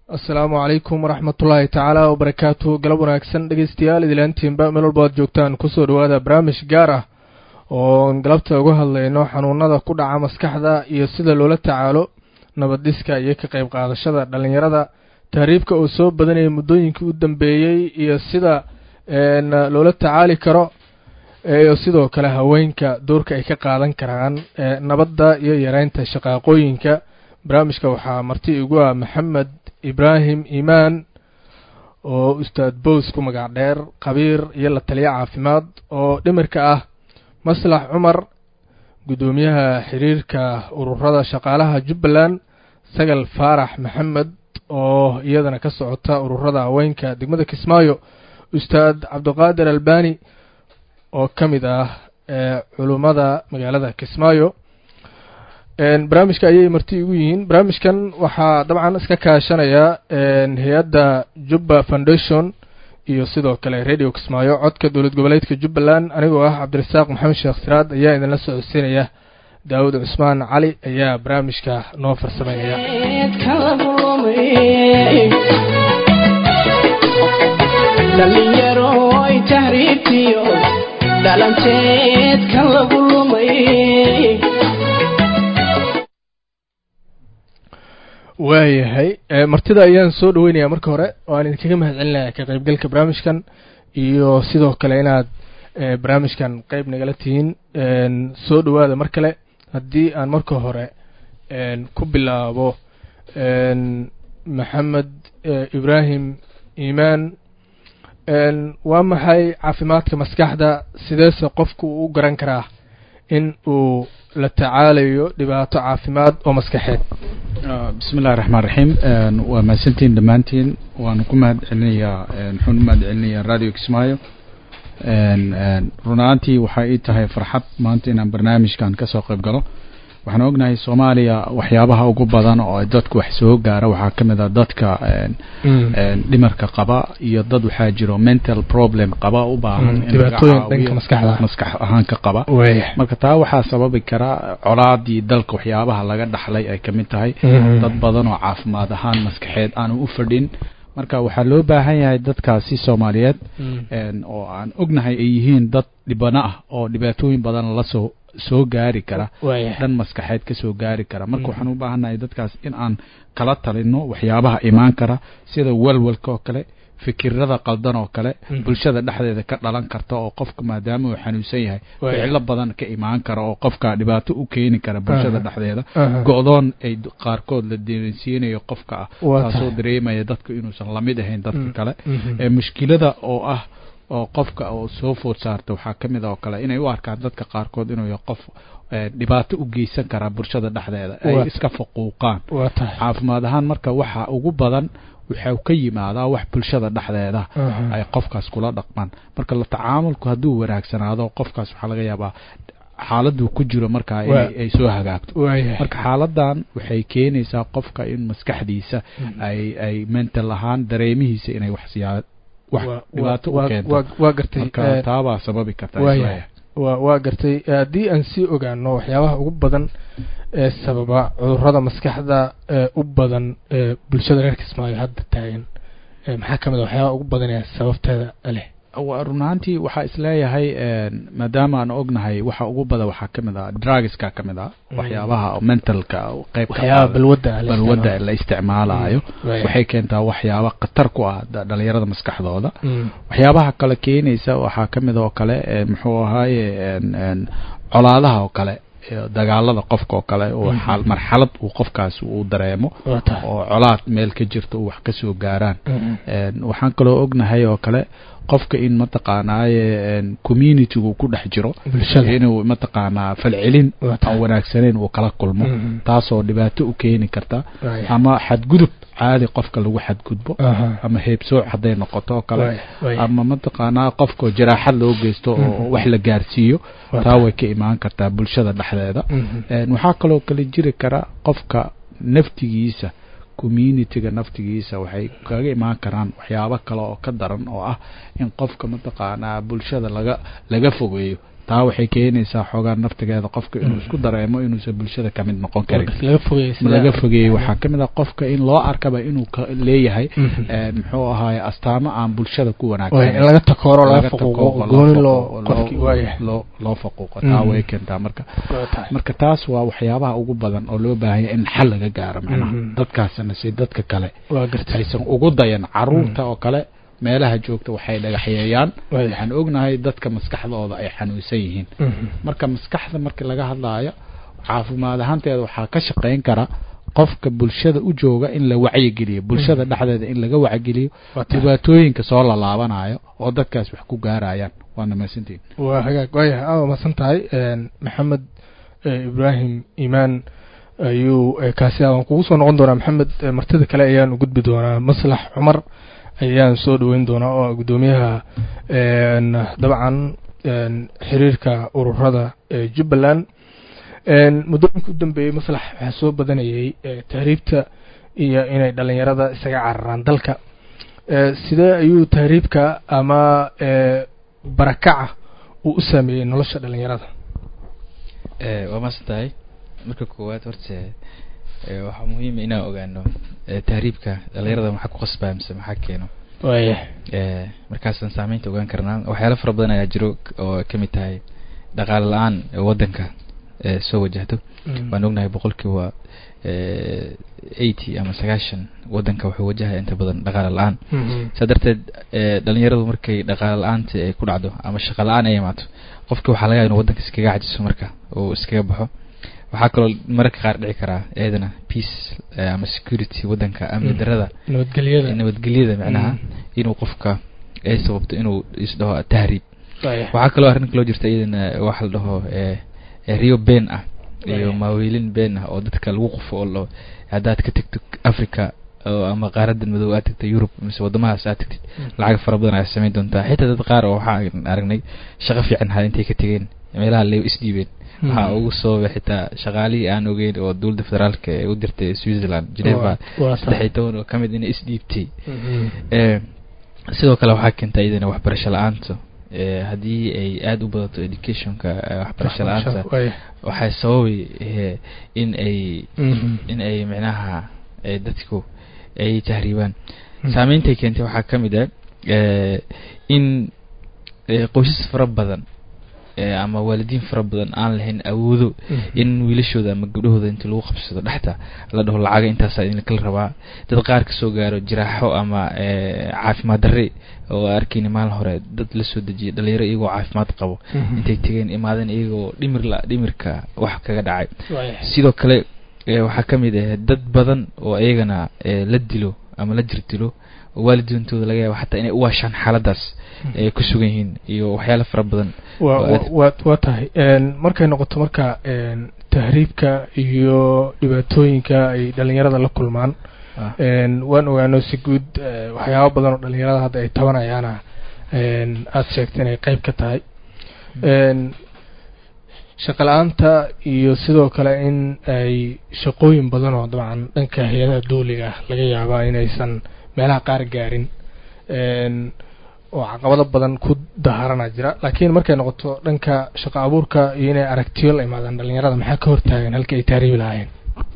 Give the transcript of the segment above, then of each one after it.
asalaamu calaykum waraxmatullaahi tacaala wabarakaatu galab wanaagsan dhegeystayaal idilaantiinba meel walba aad joogtaan kusoo dhawaada barnaamij gaar ah oo galabta uga hadlayno xanuunada ku dhaca maskaxda iyo sida loola tacaalo nabaddiska iyo ka qayb qaadashada dhallinyarada tahriibka oo soo badanayay muddooyinkii u dambeeyey iyo sida loola tacaali karo iyo sidoo kale haweenka doorka ay ka qaadan karaan nabadda iyo yareynta shaqaaqooyinka barnaamijka waxaa marti igu ah maxamed ibraahim iimaan oo ustaad bows ku magac dheer khabiir iyo la taliyo caafimaad oo dhimirka ah maslax cumar guddoomiyaha xiriirka ururada shaqaalaha jubbaland sagal faarax maxamed oo iyadana ka socota ururada haweenka degmada kismaayo ustaad cabdiqaadir albani oo ka mid ah culummada magaalada kismaayo barnaamijka ayay marti igu yihiin barnaamijkan waxaa dabcan iska kaashanaya hay-adda jubba foundation iyo sidoo kale radio kismaayo codka dowlad goboleedka jubbaland anigoo ah cabdirasaaq maxamed sheekh siraad ayaa idinla socodsiinaya daawud cusmaan cali ayaa barnaamijka noo farsameynaya waayahay martida ayaan soo dhaweynayaa marka hore oo aan idinkaga mahad celinaya ka qaybgalka barnaamijkan iyo sidoo kale inaad barnaamijkan qeyb nagala tihiin soo dhawaada mar kale haddii aan marka hore ku bilaabo maxamed ibraahim iimaan waa maxay caafimaadka maskaxda sideese qofku uu u garan karaa in uu la tacaalayo dhibaato caafimaad oo maskaxeed bismi illahi raxmaan raxiim waa mahadsantiin dhammaantiin waanu ku mahad celinayaa waxaan u mahad celinayaa radio kismaayo run ahaantii waxaa ii tahay farxad maanta inaan barnaamijkan kasoo qayb galo waxaan ognahay soomaaliya waxyaabaha ugu badan oo dadku wax soo gaara waxaa ka mid a dadka dhimarka qaba iyo dad waxaa jiro mental problem qaba u baahan maskax ahaan ka qaba marka taa waxaa sababi kara colaadii dalka waxyaabaha laga dhaxlay ay kamid tahay dad badan oo caafimaad ahaan maskaxeed aanu u fadhin marka waxaa loo baahan yahay dadkaasi soomaaliyeed oo aan ognahay ay yihiin dad dhibano ah oo dhibaatooyin badan lasoo soo gaari kara dhan maskaxeed ka soo gaari kara marka waxaan u baahannahay dadkaas in aan kala talino waxyaabaha imaan kara sida walwalka oo kale fikirada qaldan oo kale bulshada dhexdeeda ka dhalan karta oo qofka maadaama uu xanuunsan yahay ficilo badan ka imaan kara oo qofka dhibaato u keeni kara bulshada dhexdeeda go-doon ay qaarkood la dareensiinayo qofka ah taasoo dareemaya dadka inuusan lamid ahayn dadka kale mushkilada oo ah oo qofka oo soo food saarta waxaa ka mid oo kale inay u arkaan dadka qaarkood inuu yahay qof dhibaato u geysan karaa bulshada dhexdeeda ay iska faquuqaan caafimaad ahaan marka waxa ugu badan waxau ka yimaadaa wax bulshada dhexdeeda ay qofkaas kula dhaqmaan marka la tacaamulku hadduu wanaagsanaado qofkaas waxaa laga yaabaa xaaladuu ku jiro markaa ay soo hagaagto marka xaaladan waxay keenaysaa qofka in maskaxdiisa ay ay mental ahaan dareemihiisa inay waxsiyaa dhibaato u keento taabaa sababi karta waa gartay haddii aan sii ogaano waxyaabaha ugu badan ee sababa cudurada maskaxda ee u badan ee bulshada reer kismaayo hadda taagan maxaa ka mid a waxyaabaha ugu badan ee sababteeda leh run ahaantii waxaa isleeyahay maadaama aan ognahay waxa ugu badan waxaa ka mid ah drugska ka mid ah waxyaabaha mentalka qeybbalwadda la isticmaalayo waxay keentaa waxyaaba khatar ku ah dhalinyarada maskaxdooda waxyaabaha kale keenaysa waxaa ka mid oo kale muxuu ahaaye colaadaha oo kale dagaalada qofka oo kale oo marxalad uu qofkaas uu dareemo oo colaad meel ka jirto uu wax kasoo gaaraan waxaan kaloo ognahay oo kale qofka in mataqaanaaye communitygu ku dhex jiro inuu mataqaanaa falcelin aan wanaagsaneyn uu kala kulmo taasoo dhibaato u keeni karta ama xadgudub caadi qofka lagu xadgudbo ama heebsooc hadday noqoto oo kale ama mataqaanaa qofka jaraaxad loo geysto oo wax la gaarsiiyo taa way ka imaan kartaa bulshada dhexdeeda waxaa kaloo kale jiri kara qofka naftigiisa communityga naftigiisa waxay kaga imaan karaan waxyaabo kale oo ka daran oo ah in qofka mataqaanaa bulshada laga laga fogeeyo taa waxay keenaysaa xoogaa naftigeeda qofka inuu isku dareemo inuusan bulshada kamid noqon karin laga fogeeyey sida- laga fogeeyey waxaa ka mid ah qofka in loo arkaba inuu ka leeyahay Mhm. een, muxuu ahaaye astaamo aan bulshada ku Waay, wanaagsan in laga takooro laga laga faquuqo takooro, gooni loo loo faquuqo, qofkii loo- waayahay loo loo faquuqo taa Mhm. way keentaa marka Waa tahay. marka taas waa waxyaabaha ugu badan oo loo baahanya in xal laga gaaro macnaha Mhm. dadkaasna si dadka kale waa gartay aysan ugu dayan caruurta oo kale meelaha joogta waxay dhagaxyeeyaan Waaya. waxaan ognahay dadka maskaxdooda ay xanuunsan yihiin Mhm. marka maskaxda markii laga hadlaayo caafimaad ahaanteeda waxaa ka shaqayn kara qofka bulshada u jooga in la wacyigeliyo bulshada dhexdeeda in laga wacyigeliyo Waa tahay. dhibaatooyinka soo lalaabanayo oo dadkaas wax ku gaarayaan waana mahadsantihin waa hagaag waayahay aa masan tahay een, maxamed eh, ibraahim imaan ayuu eh, kaasi ah waan kugu soo noqon doonaa maxamed eh, martida kale ayaan u gudbi doonaa maslax cumar ayaan soo dhaweyn doonaa oo ah guddoomiyaha een, dabcan een, xiriirka ururada ee jubbaland een, muddooyinka u dambeeyey maslax waxaa soo badanayay eh, tahriibta iyo inay dhalinyarada isaga cararaan dalka Eh, sidee ayuu tahriibka ama eh, barakaca uu u saameeyey nolosha dhalinyarada Eh, waa maasan tahay marka koowaad horta eh, waxaa muhiima inaan ogaano eh, tahriibka dhalinyarada maxaa ku qasbaa mise maxaa keeno waaya Eh, markaasaan saameynta ogaan karnaa waxyaalo fara badan ayaa jiro oo ay kamid tahay dhaqaale la-aan ee wadanka eh, soo wajahdo waan ognahay boqolkiiba eighty ama sagaashan wadanka wuxuu wajahaya inta badan dhaqaale la-aan saa darteed eh, dhalinyaradu markay dhaqaale la-aanta ay ku dhacdo ama shaqa la-aan ay imaato qofki waxaa laga yaaba inuu wadanka iskaga cajiso marka uu iskaga baxo waxaa kaloo mararka qaar dhici karaa iyadana peace eh, ama security wadanka amni Mm. darada nabadgelyada nabadgelyada macnaha Mm. inuu qofka ay sababto inuu isdhaho tahriib waaya waxaa kaloo arrin kaloo jirta iyadana waxa la dhaho eh, eh, rio ben ah iyo Right. maaweelin been ah oo dadka lagu qufo oo la haddaad ka tagto africa oo ama qaaradan madow aad tagto yurub mise wadamahaas aad tagtid lacag fara badan ayaa samayn doontaa xitaa dad qaar oo waxaan aragnay shaqo fiican ha intay ka tegeen meelaha le isdhiibeen waxaa ugu sababay xitaa shaqaalihii aan ogeyn oo dowladda federaalka ee u dirtay switzerland geneva waa saddex iyo toban oo kamid inay isdhiibtay Eh, sidoo kale waxaa keenta iyadana waxbarasho la-aanta Eh, haddii ay aada u badato educationka eh, waxbarasho la-aanta waaya waxay sababay eh, in ay Mhm. in ay micnaha eh, dadku ay tahriibaan Mm. saameyntaay keentay waxaa ka mid ah eh, in eh, qoysas fara badan eh, ama waalidiin fara badan aan lahayn awoodo Mhm. in wiilashooda ama gabdhahooda inta lagu qabsado dhexta la dhaho lacaga intaasaa idin kala rabaa dad qaar kasoo gaaro jiraaxo ama eh, caafimaad darre oo arkayni maalin hore dad la soo dejiyay dhalinyaro iyagoo caafimaad qabo Mhm. intay tegeen imaadeen iyagoo dhimir la dhimirka wax kaga dhacay waaya sidoo kale eh, waxaa ka mid ah dad badan oo iyagana eh, la dilo ama la jir dilo oo waalidiintooda laga yaabo xataa inay u waashaan xaaladaas ay ku sugan yihiin iyo waxyaalo fara badan waa oo waa- aad- waa waa tahay een, markay noqoto marka een, tahriibka iyo dhibaatooyinka ay dhalinyarada la kulmaan Ah. een, waan ogaano si guud eh, waxyaabo badan oo dhalinyarada hadda ay tabanayaana een, aada sheegtay inay qeyb ka tahay een, shaqo la-aanta iyo sidoo kale in ay shaqooyin badan oo dabcan dhanka hay-adaha dawliga ah laga yaabaa inaysan meelaha qaar gaarin een, oo caqabado badan ku daharana jira laakiin markay noqoto dhanka shaqo abuurka iyo inay aragtiyo la imaadaan dhalinyarada maxaa ka hortaagan halkii ay tahriibi lahaayeen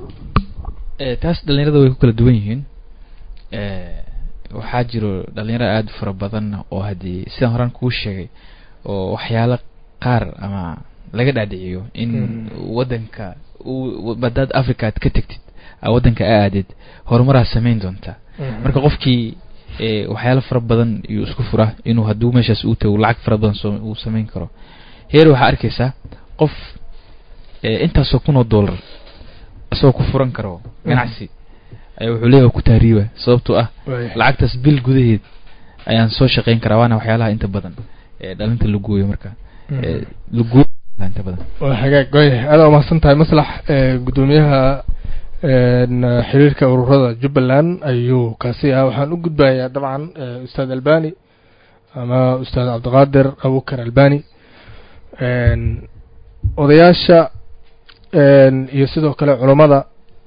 Eh, taas dhalinyarada way ku kala duwan yihiin Eh, waxaa jiro dhalinyaro aada u fara badan oo haddii sidaan horaan kuu sheegay oo waxyaalo qaar ama laga dhaadhiciyo in Mhm. wadanka uu badaad africa aad ka tegtid aa wadanka a aadid horumaraa samayn doontaa marka qofkii eh, waxyaalo fara badan iyuu isku fura inuu hadduu meeshaas uu tago lacag fara badan soo uu samayn karo heer waxaa arkaysaa qof eh, intaasoo kun oo dollar isagoo ku furan karo ganacsi ayaa wuxuu leeyahay ku tahriiba sababtoo ah Waaya. lacagtaas bil gudaheed ayaan soo shaqayn karaa waana waxyaalaha inta badan ee dhalinta la gooyo marka Mhm. ee, la gooyo inta badan waa hagaag waaya aada umahadsan tahay maslax ee, guddoomiyaha een, xiriirka ururada jubbaland ayuu kaasi ah waxaan u gudbayaa dabcan ee, ustaad albani ama ustaad cabdiqaadir abukar albani een, odayaasha een, iyo sidoo kale culammada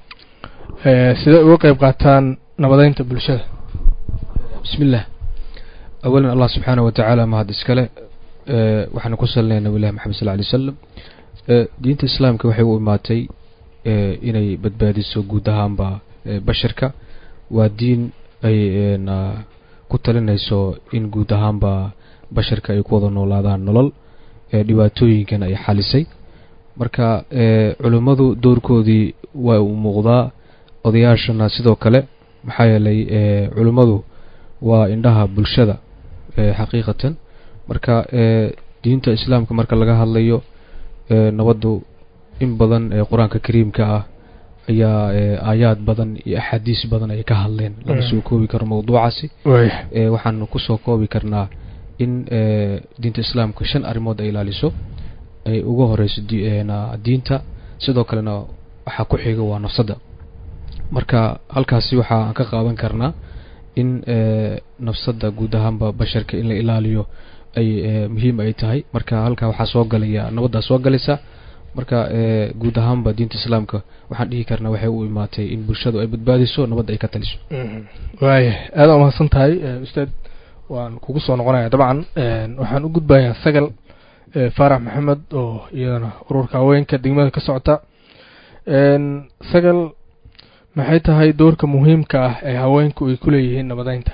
ee, sidee uga qeyb qaataan nabadeynta bulshada بسم الله أولا الله سبحانه وتعالى ما هذا إسكاله waxaanu ku salinaynaa nabilahi maxamed sal lay wasalam diinta islaamka waxay u imaatay inay badbaadiso guud ahaanba basharka waa diin ay ku talinayso in guud ahaanba basharka ay ku wada noolaadaan nolol dhibaatooyinkan ay xalisay marka culimmadu doorkoodii waa uu muuqdaa odayaashana sidoo kale maxaa yeelay culimmadu waa indhaha bulshada xaqiiqatan marka diinta islaamka marka laga hadlayo nabaddu in badan ee qur-aanka kariimka ah ayaa aayaad badan iyo axaadiis badan ay ka hadleen lama soo koobi karo mawduucaasi waxaanu kusoo koobi karnaa in diinta islaamka shan arrimood ay ilaaliso ay uga horeyso diinta sidoo kalena waxaa ku xiga waa nafsadda marka halkaasi waxa aan ka qaadan karnaa in nafsadda guud ahaanba basharka in la ilaaliyo ay muhiim ay tahay marka halkaa waxaa soo galaya nabaddaa soo galaysa marka guud ahaanba diinta islaamka waxaan dhihi karnaa waxay u imaatay in bulshadu ay badbaadiso nabadda ay ka taliso waaya aada umahadsan tahay ustaad waan kugu soo noqonaya dabcan waxaan u gudbayaa sagal faarax maxamed oo iyadana ururka haweenka degmada ka socota sagal maxay tahay doorka muhiimka ah ee haweenku ay ku leeyihiin nabadeynta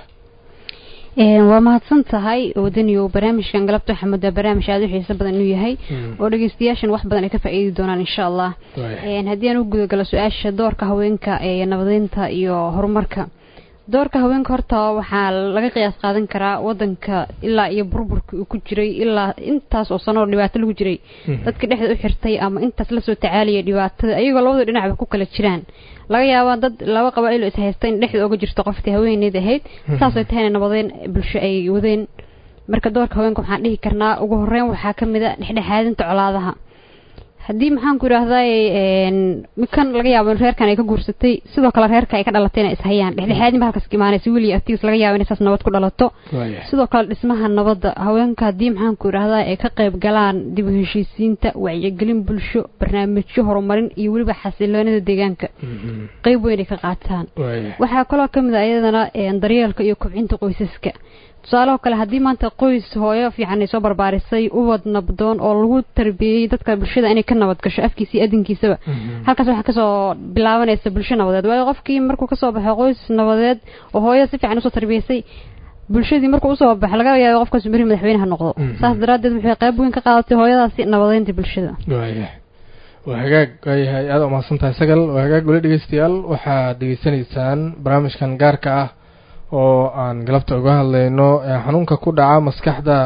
waa mahadsan tahay wadaniyo barnaamijkan galabta waxaa moodaa barnaamij aada u xiiso badan inuu yahay oo dhegeystayaashan wax badan ay ka faa'iidi doonaan insha allah haddii aan u gudagalo su-aasha doorka haweenka ee nabadeynta iyo horumarka doorka haweenka horta waxaa laga qiyaas qaadan karaa wadanka ilaa iyo burburka uu ku jiray ilaa intaas oo sano oo dhibaato lagu jiray dadka dhexda u xirtay ama intaas lasoo tacaalaya dhibaatada ayagoo labada dhinacba ku kala jiraan laga yaabaa dad laba qabaa'il oo is haysta in dhexda oga jirto qoftii haweeneyd ahayd saasay tahayna nabadeyn bulsho ay wadeen marka doorka haweenka waxaan dhihi karnaa ugu horeyn waxaa ka mid a dhexdhexaadinta colaadaha haddii maxaan ku idhaahdaa kan laga yaabo in reerkan ay ka guursatay sidoo kale reerka ay ka dhalatayna is hayaan dhexdhexaadin ba halkaas ka imaanaysa weli artigiis laga yaabo inay saas nabad ku dhalato sidoo kale dhismaha nabadda haweenka haddii maxaan ku idhaahdaa ay ka qayb galaan dib u heshiisiinta wacyigelin bulsho barnaamijyo horumarin iyo weliba xasiloonida deegaanka qeyb weyn ay ka qaataan waxaa kaloo kamid a iyadana daryeelka iyo kobcinta qoysaska tusaaleho kale haddii maanta qoys hooyo fiican ay soo barbaarisay ubad nabdoon oo lagu tarbiyeyey dadka bulshada inay ka nabad gasho afkiisa iyo adinkiisaba halkaas waxaa kasoo bilaabanaysa bulsho nabadeed waayo qofkii markuu kasoo baxo qoys nabadeed oo hooyo si fiican usoo tarbiyeysay bulshadii markuu usoo baxo laga yaabo qofkaas beri madaxweyne ha noqdo saas daraaddeed waxay qayb weyn ka qaadatay hooyadaasi nabadeynta bulshada waa hagaag waayahay aada umahadsan tahay sagal waa hagaag weli dhegeystayaal waxaad degeysanaysaan barnaamijkan gaarka ah oo aan galabta uga hadlayno xanuunka ku dhaca maskaxda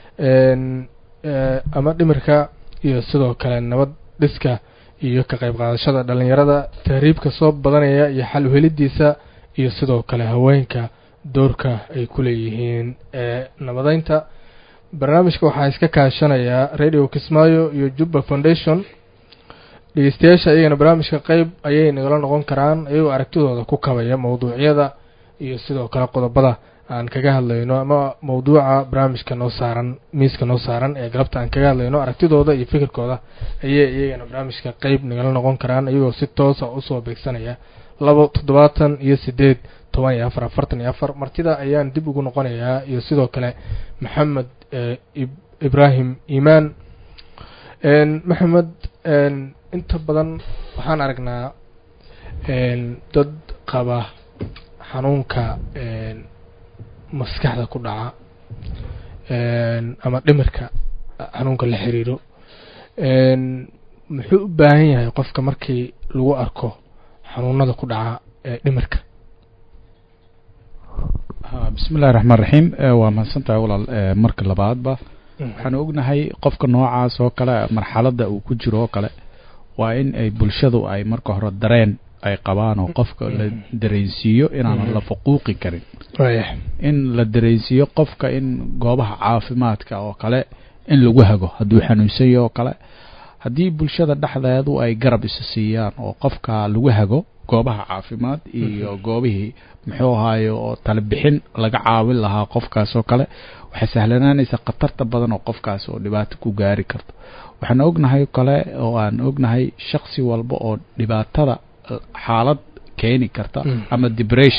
ama dhimirka iyo sidoo kale nabad dhiska iyo ka qayb qaadashada dhalinyarada tahriibka soo badanaya iyo xal uhelidiisa iyo sidoo kale haweenka doorka ay ku leeyihiin nabadeynta barnaamijka waxaa iska kaashanayaa radio kismaayo iyo jubba foundation dhegeystayaasha iyagana barnaamijka qeyb ayay nagala noqon karaan iyagoo aragtidooda ku kabaya mawduucyada iyo sidoo kale qodobada aan kaga hadlayno ama mawduuca barnaamijka noo saaran miiska noo saaran ee galabta aan kaga hadlayno aragtidooda iyo fikirkooda ayay iyagana barnaamijka qeyb nagala noqon karaan iyagoo si toosa usoo beegsanaya labo toddobaatan iyo sideed toban iyo afar afartan iyo afar martida ayaan dib ugu noqonayaa iyo sidoo kale maxamed ibraahim iimaan maxamed inta badan waxaan aragnaa dad qaba xanuunka maskaxda ku dhaca ama dhimirka xanuunka la xiriiro muxuu u baahan yahay qofka markii lagu arko xanuunada ku dhaca dhimirka bismi illahi raxmaan raxiim waa mahadsantahay walaal marka labaadba waxaan ognahay qofka noocaas oo kale marxaladda uu ku jiro oo kale waa in ay bulshadu ay marka hore dareen ay qabaan oo qofka la dareensiiyo inaanan la faquuqi karin in la dareensiiyo qofka in goobaha caafimaadka oo kale in lagu hago hadduu xanuunsanyahy oo kale haddii bulshada dhexdeedu ay garab isa siiyaan oo qofka lagu hago goobaha caafimaad iyo goobihii muxuu ahaaye oo talebixin laga caawin lahaa qofkaas oo kale waxay sahlanaanaysa khatarta badan oo qofkaas oo dhibaato ku gaari karto waxaan ognahay kale oo aan ognahay shaksi walba oo dhibaatada xaalad keeni karta ama depression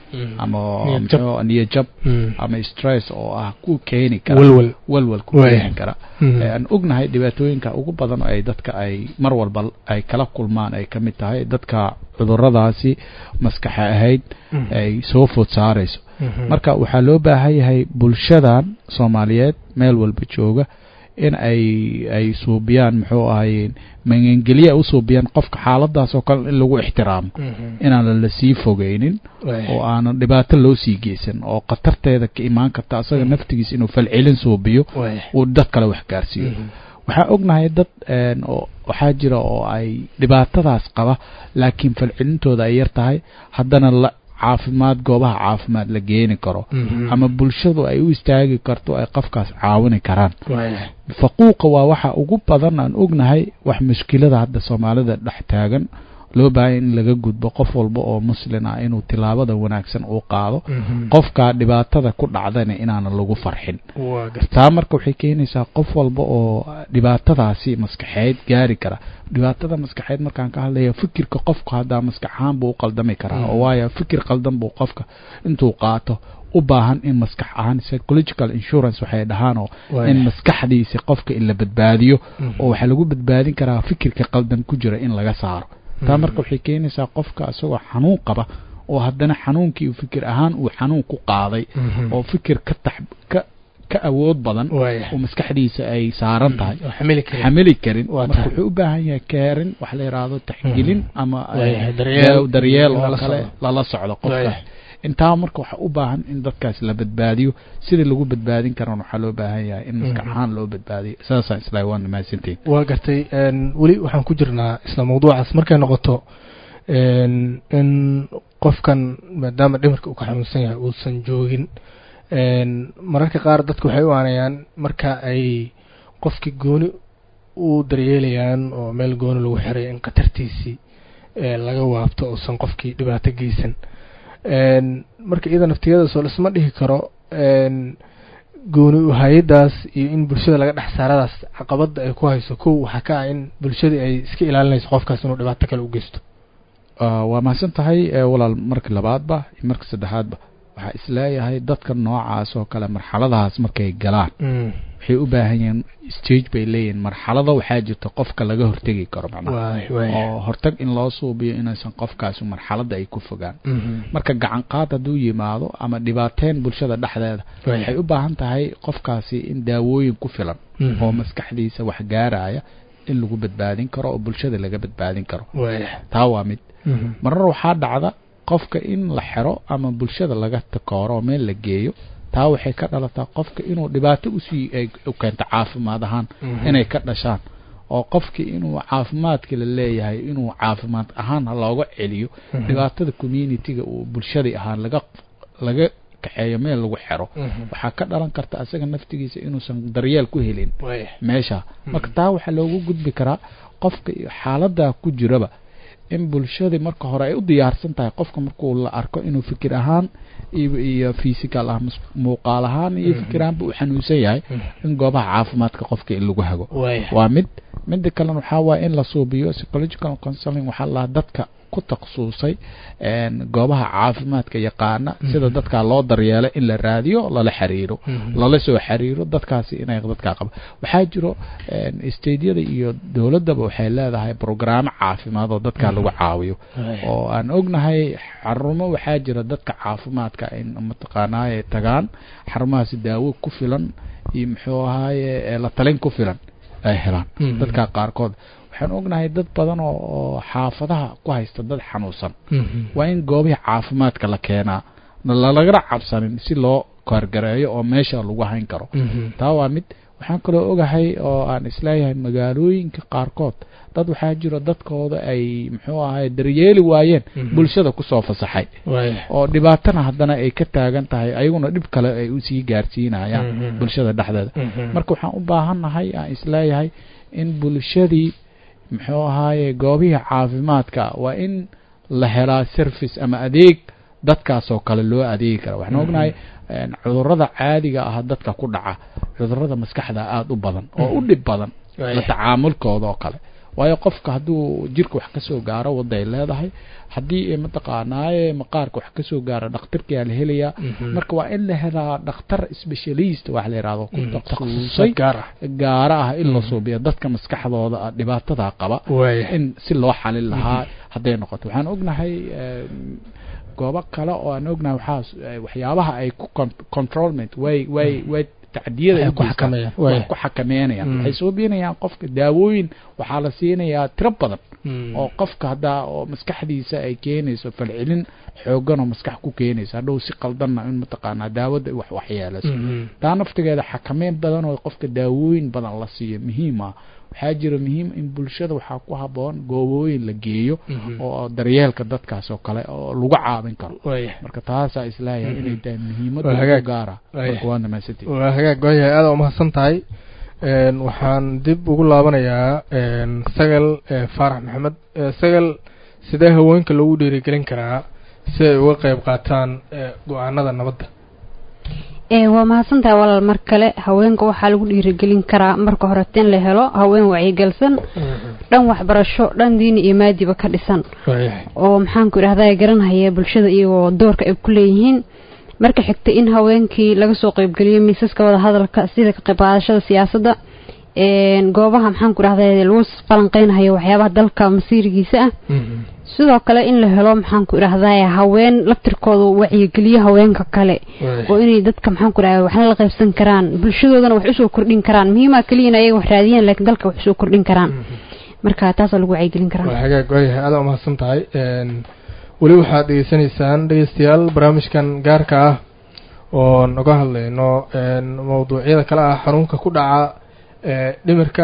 ama niyad jab ama stress oo ah ku keeni kara walwal walwal ku keeni kara aan ognahay dhibaatooyinka ugu badan ay dadka ay mar walba ay kala kulmaan ay ka mid tahay dadka cuduradaasi maskaxa ahayd ay soo food saarayso marka waxaa loo baahan yahay bulshadan soomaaliyeed meel walba jooga in ay ay suubiyaan muxuu ahaye magangelye u suubiyaan qofka xaaladaas oo kale in lagu ixtiraamo inaanan la sii fogeynin oo aanan dhibaato loo sii geysan oo khatarteeda ka imaan karta asaga naftigiisa inuu falcelin suubiyo uu dad kale wax gaarsiiyo waxaa ognahay dad waxaa jira oo ay dhibaatadaas qaba laakiin falcelintooda ay yar tahay haddana la caafimaad goobaha caafimaad la geeni karo ama bulshadu ay u istaagi karto ay qofkaas caawini karaan faquuqa waa waxa ugu badan aan ognahay wax mushkilada hadda soomaalida dhex taagan loo baahanya in laga gudbo qof walba oo muslin ah inuu tilaabada wanaagsan uu qaado qofkaa dhibaatada ku dhacdana inaanan lagu farxin taa marka waxay keenaysaa qof walba oo dhibaatadaasi maskaxeed gaari kara dhibaatada maskaxeed markaan ka hadlaya fikirka qofku haddaa maskax ahaan buu u qaldami karaa oo waayo fikir qaldan buu qofka intuu qaato u baahan in maskax ahaan psychological insurance waxay dhahaan oo in maskaxdiisa qofka in la badbaadiyo oo waxaa lagu badbaadin karaa fikirka qaldan ku jira in laga saaro taa marka waxay keenaysaa qofka isagoo xanuun qaba oo haddana xanuunkii fikir ahaan uu xanuun ku qaaday oo fikir ka tax ka ka awood badan oo maskaxdiisa ay saaran tahay xamili karin marka wuxuu u baahan yahay keerin wax la yidhaahdo taxgelin ama daryeel oo kale lala socdo qofka intaa marka waxa u baahan in dadkaas la badbaadiyo sidii lagu badbaadin karana waxaa loo baahan yahay in maskax ahaan loo badbaadiyo saasaan islaa waa mahadsantiin waa gartay weli waxaan ku jirnaa isla mawduucaas markay noqoto in qofkan maadaama dhimirka uu ka xanuunsan yahay uusan joogin mararka qaar dadku waxay u aanayaan marka ay qofkii gooni u daryeelayaan oo meel gooni lagu xiray in khatartiisii laga waabto uusan qofkii dhibaato geysan marka iyada naftiyadaasoo laisma dhihi karo gooni hay-adaas iyo in bulshada laga dhex saaradaas caqabada ay ku hayso kow waxaa ka ah in bulshadii ay iska ilaalinayso qofkaas inuu dhibaato kale u geysto waa mahadsan tahay walaal marka labaadba iyo marka saddexaadba waxaa isleeyahay dadka noocaas oo kale marxaladahaas markay galaan waxay u baahan yihiin stage bay leeyihiin marxalado waxaa jirta qofka laga hortegi karo macnaha oo hortag in loo suubiyo inaysan qofkaasi marxaladda ay ku fogaan marka gacan qaad hadduu yimaado ama dhibaateyn bulshada dhexdeeda waxay u baahan tahay qofkaasi in daawooyin ku filan oo maskaxdiisa wax gaaraya in lagu badbaadin karo oo bulshada laga badbaadin karo taa waa mid marar waxaa dhacda qofka in la xero ama bulshada laga takooro oo meel la geeyo taa waxay ka dhalataa qofka inuu dhibaato usii u keento caafimaad ahaan inay ka dhashaan oo qofkii inuu caafimaadka la leeyahay inuu caafimaad ahaan looga celiyo dhibaatada communitiga uu bulshadii ahaan laga laga kaxeeyo meel lagu xero waxaa ka dhalan karta asaga naftigiisa inuusan daryeel ku helin meesha marka taa waxaa loogu gudbi karaa qofka xaaladaa ku jiraba in bulshadii marka hore ay u diyaarsan tahay qofka markuu la arko inuu fikir ahaan iyo physical ah muuqaal ahaan iyo fikir ahaanba uu xanuunsan yahay in goobaha caafimaadka qofka in lagu hago waa mid midda kalena waxaa waaya in la suubiyo psychological counseling waxaa lahaa dadka ku takhasusay goobaha caafimaadka yaqaana sida dadkaa loo daryeelo in la raadiyo lala xiriiro lala soo xiriiro dadkaasi inay dadkaa qaba waxaa jiro stadeyada iyo dowladdaba waxay leedahay brograamo caafimaad oo dadkaa lagu caawiyo oo aan ognahay xarumo waxaa jira dadka caafimaadka in mataqaanaaye tagaan xarumahaasi daawo ku filan iyo muxuu ahaaye la talin ku filan ay helaan dadka qaarkood waxaan ognahay dad badan oo xaafadaha ku haysta dad xanuunsan waa in goobihii caafimaadka la keenaa lalagala cabsanin si loo kaargareeyo oo meesha lagu hayn karo taa waa mid waxaan kaloo ogahay oo aan isleeyahay magaalooyinka qaarkood dad waxaa jiro dadkooda ay muxuu ahay daryeeli waayeen bulshada kusoo fasaxay oo dhibaatana haddana ay ka taagan tahay ayaguna dhib kale ay usii gaarsiinayaan bulshada dhexdeeda marka waxaan u baahannahay aan isleeyahay in bulshadii muxuu ahaaye goobihii caafimaadka waa in la helaa service ama adeeg dadkaasoo kale loo adeegi kara waxaan ognahay cudurada caadiga ah dadka ku dhaca cudurada maskaxda aada u badan oo u dhib badan la tacaamulkooda oo kale waayo qofka hadduu jirka wax kasoo gaaro wadda ay leedahay haddii mataqaanaaye maqaarka wax kasoo gaaro dhakhtarkiyaa la helayaa marka waa in la helaa dhakhtar specialist wax la yidhahdo ku takhasusay gaara ah in la suubiyo dadka maskaxdooda dhibaatada qaba in si loo xalin lahaa hadday noqoto waxaan ognahay goobo kale oo aan ognahay waxaa waxyaabaha ay ku controlment way way way tacdiyada ku xakameynayaan waxay soo beenayaan qofka daawooyin waxaa la siinayaa tiro badan oo qofka haddaa oo maskaxdiisa ay keenayso falcelin xoogan oo maskax ku keenayso hadhow si qaldanna in mataqaanaa daawada wax waxyeelayso taa naftigeeda xakameyn badan oo qofka daawooyin badan la siiyo muhiim ah waxaa jira muhiim in bulshada waxaa ku haboon goobooyin la geeyo oo daryeelka dadkaas oo kale oo lagu caawin karo marka taasaa isleeyahay inay tahay muhiimada gaara marka waa dhamaysatay waa hagaag waayahay aada umahadsan tahay waxaan dib ugu laabanayaa sagal faarax maxamed sagal sidee haweenka loogu dhiirigelin karaa si ay uga qeyb qaataan go-aanada nabadda waa mahadsantahay walaal mar kale haweenka waxaa lagu dhiirigelin karaa marka horete in la helo haween wacyigelsan dhan waxbarasho dhan diini iyo maadiba ka dhisan oo maxaanku idhahdaa garanhaya bulshada iyagoo doorka ay ku leeyihiin marka xigta in haweenkii laga soo qeybgeliyo miisaska wada hadalka sida ka qayb qaadashada siyaasadda goobaha maxaanku idhahda lagu falanqeynhayo waxyaabaha dalka masiirigiisa ah sidoo kale in la helo maxaanku idhahdaa haween laftirkooda wacyigeliyo haweenka kale oo inay dadka maxaanku idhahda waxna la qaybsan karaan bulshadoodana wax usoo kordhin karaan muhiima keliyan ayaga wax raadiyaan laakiin dalka wax usoo kordhin karaan marka taasaa lagu wacyigelin karaa waa hagaag waayahay aada umahadsan tahay weli waxaad dhegeysanaysaan dhegeystayaal barnaamijkan gaarka ah oo naga hadlayno mawduucyada kale ah xanuunka ku dhaca dhimirka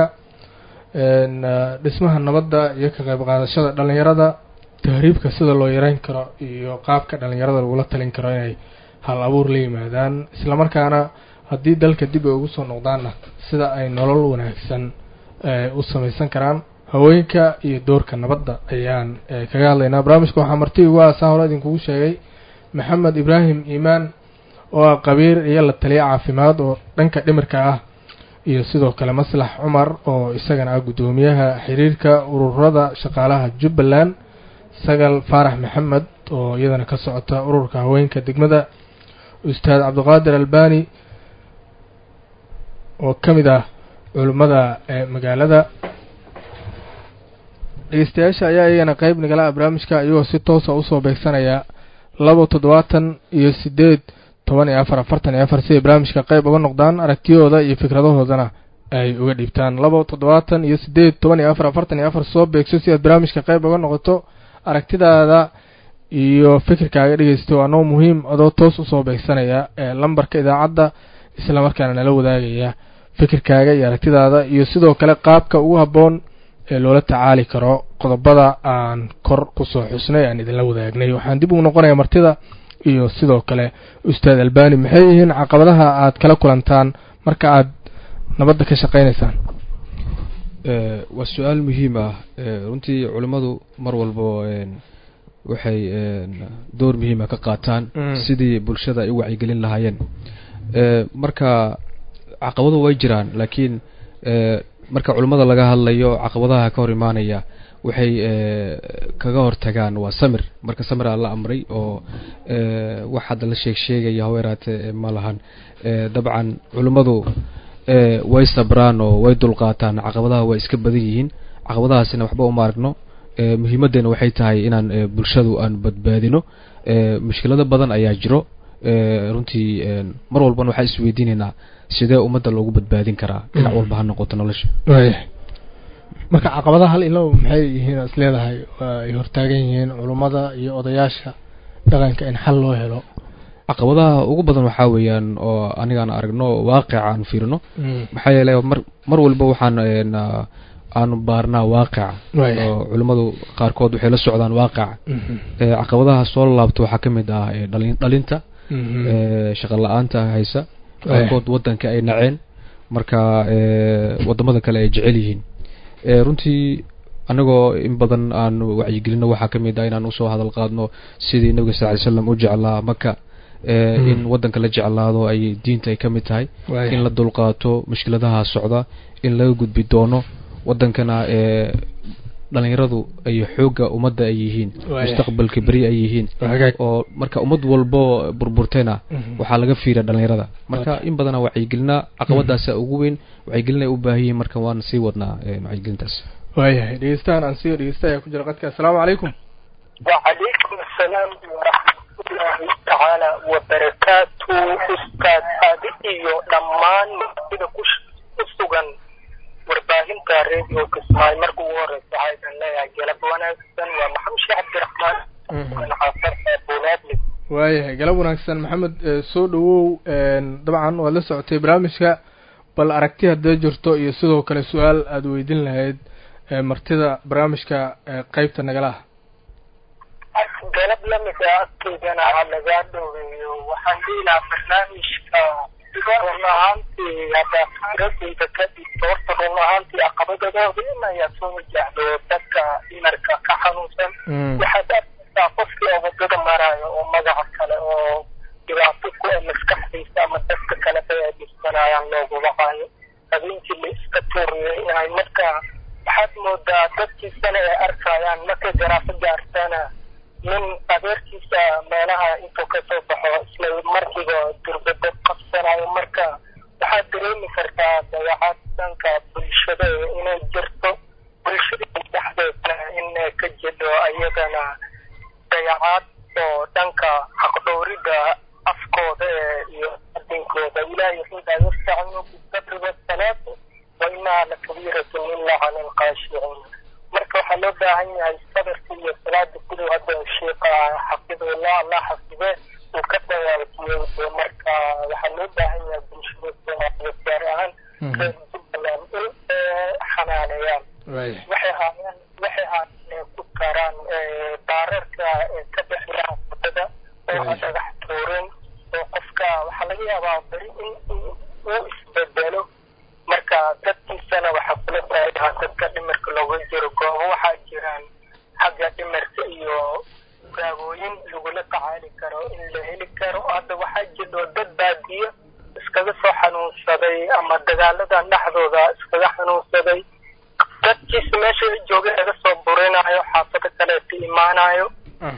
dhismaha nabadda iyo ka qayb qaadashada dhalinyarada tahriibka sida loo yareyn karo iyo qaabka dhalinyarada lagula talin karo inay hal abuur la yimaadaan islamarkaana haddii dalka dib ay ugu soo noqdaanna sida ay nolol wanaagsan u samaysan karaan haweenka iyo doorka nabadda ayaan kaga hadlaynaa barnaamijka waxaa marti ugu aasaan hore idinkugu sheegay maxamed ibraahim iimaan oo ah qabiir iyo la taliya caafimaad oo dhanka dhimirka ah iyo sidoo kale maslax cumar oo isagana ah guddoomiyaha xiriirka ururada shaqaalaha jubbaland sagal faarax maxamed oo iyadana ka socota ururka haweenka degmada ustaad cabdiqaadir albani oo ka mid ah culimmada magaalada dhegeystayaasha ayaa iyagana qeyb nagala ah barnaamijka iyagoo si toosa usoo beegsanaya laba toddobaatan iyo sideed toban iyo afar afartan iyo afar si ay barnaamijka qeyb uga noqdaan aragtiyahooda iyo fikradahoodana ay uga dhiibtaan laba toddobaatan iyo sideed toban iyo afar afartan iyo afar soo beegso si aad barnaamijka qeyb uga noqoto aragtidaada iyo fikirkaaga dhegeysto anoo muhiim adoo toos usoo beegsanaya ee lambarka idaacadda islamarkaana nala wadaagaya fikirkaaga iyo aragtidaada iyo sidoo kale qaabka ugu habboon ee loola tacaali karo qodobada aan kor kusoo xusnay aan idinla wadaagnay waxaan dib ugu noqonaya martida iyo sidoo kale ustaad albani maxay yihiin caqabadaha aad kala kulantaan marka aad nabadda ka shaqeynaysaan waa su-aal muhiim ah runtii culimmadu mar walbo waxay door muhiima ka qaataan sidii bulshada ay u wacyigelin lahaayeen marka caqabadu way jiraan laakiin marka culimmada laga hadlayo caqabadaha ka hor imaanaya waxay kaga hortagaan waa samir marka samir aa la amray oo wax hadda la sheeg sheegaya haweeraate ma lahan dabcan culimmadu way sabraan oo way dulqaataan caqabadaha waa iska badan yihiin caqabadahaasina waxba uma aragno muhiimaddeena waxay tahay inaan bulshadu aan badbaadino mushkilado badan ayaa jiro runtii mar walbana waxaan isweydiinaynaa sidee ummadda loogu badbaadin karaa dhinac walba ha noqoto nolosha marka caqabadaha hal ilow maxay yihiin is leedahay ay hortaagan yihiin culummada iyo odayaasha dhaqanka in xal loo helo caqabadaha ugu badan waxaa weeyaan oo anigaan aragno waaqica aan fiirino maxaa yeelay mar mar walba waxaan aanu baarnaa waaqica oo culimmadu qaarkood waxay la socdaan waaqica caqabadaha soo laabto waxaa ka mid ah dhalinta shaqa la-aanta haysa qaarkood wadanka ay naceen marka wadamada kale ay jecel yihiin runtii anagoo in badan aan wacyigelino waxaa ka mid ah inaan usoo hadal qaadno sidii nabiga sal ly slam u jeclaa maka in wadanka la jeclaado ay diinta ay ka mid tahay in la dulqaato mushkiladaha socda in laga gudbi doono wadankana ee dhalinyaradu ay xoogga ummadda ay yihiin mustaqbalka beri ay yihiin oo marka ummad walbo burburtayna waxaa laga fiiriya dhalinyarada marka in badana wacyigelinaa caqabadaasa ugu weyn wacyigelin ay u baahan yihiin marka waan sii wadnaa wacyigelintaas waayahay dhegeystahan aan siiyo dhegeysta ayaa ku jira qadka assalaamu calaykum وعليكم السلام ورحمة الله تعالى وبركاته أستاذ هذه دمان sida ku sugan warbaahinta radio kismaayo marka ugu horeysa waxaydan leeyahay galab wanaagsan waa maxamed sheekh cabdiraxmaan xaafar buulaadli waayahay galab wanaagsan maxamed soo dhawow dabcan waad la socotay barnaamijka bal aragti haddee jirto iyo sidoo kale su-aal aada weydin lahayd martida barnaamijka qeybta nagalaha galab lamida agteydana aa lagaa dhoweeyo waxaan dhihi lahaa barnaamijka run ahaantii hadda firadeyda kadib horta run ahaantii caqabadadooda in ayaa soo wajahdo dadka dhimarka ka xanuunsan waxaad arkaysaa qofkii oo wadada maraayo oo magaca kale oo dhibaato ku maskaxdiisa ama dadka kale bay ay dhibsanayaan loogu waqaayo habeenkii la iska tuuriyeynahay marka waxaad moodaa dadkiisana ay arkayaan markay garaafo gaartana nin adeerkiisa meelaha intuu kasoo baxo isla markiiba durbado qabsanayo marka waxaad dareemi kartaa dayacaad dhanka bulshada inay jirto bulshada dhexdeedna in ka jidho ayagana dayacaad oo dhanka xaqdhowrida afkooda iyo adinkooda ilaahay wuxuu dhaha yastacinu bisabri wasalaati wa inaha lakabiiratun ila cala alqaashiciin marka waxaa loo baahan yahay sabirka iyo salaada siduu hadda sheeka xafidullah allah xafibe uu ka dawaajiyey marka waxaa loo baahan yahay bulshada soomaaliyeed gaar ahaan reer jubbaland in xanaaneeyaan waxay haayaan waxay haayaan ku karaan baararka ka bixiyaan wadada oo ha dhagax tuurin oo qofka waxaa laga yaabaa beri in uu isbedelo marka dadkiisana waxaa kula taagaha dadka dhimirka looga jiro goobo waxaa jiraan xagga dhimirka iyo gaabooyin lagula tacaali karo in la heli karo hadda waxaa jiro dad baadiyo iskaga soo xanuunsaday ama dagaaladan dhexdooda iskaga xanuunsaday dadkiisa meesha jooga laga soo burinayo xaafado kaleeta imaanayo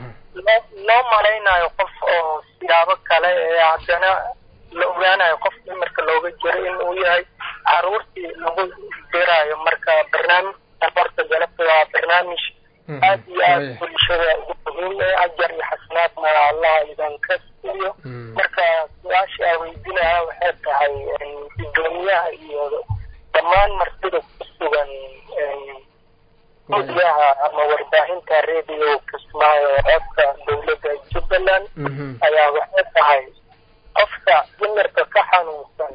loo malaynayo qof oo siyaabo kale ee haddana la ogaanayo qof dhimirka looga jiro in uu yahay caruurtii lagu dirayo marka barnaamijkan horta galabta waa barnaamij aad iyo aad bulshada ugu muhiim ee ajar iyo xasanaadna allah idan ka siiyo marka su-aasha aa weydinaya waxay tahay gudoomiyaha iyo dhammaan martida ku sugan gudyaha ama warbaahinta radio kismaayo codka dowladda jubbaland ayaa waxay tahay qofka dhimirka ka xanuunsan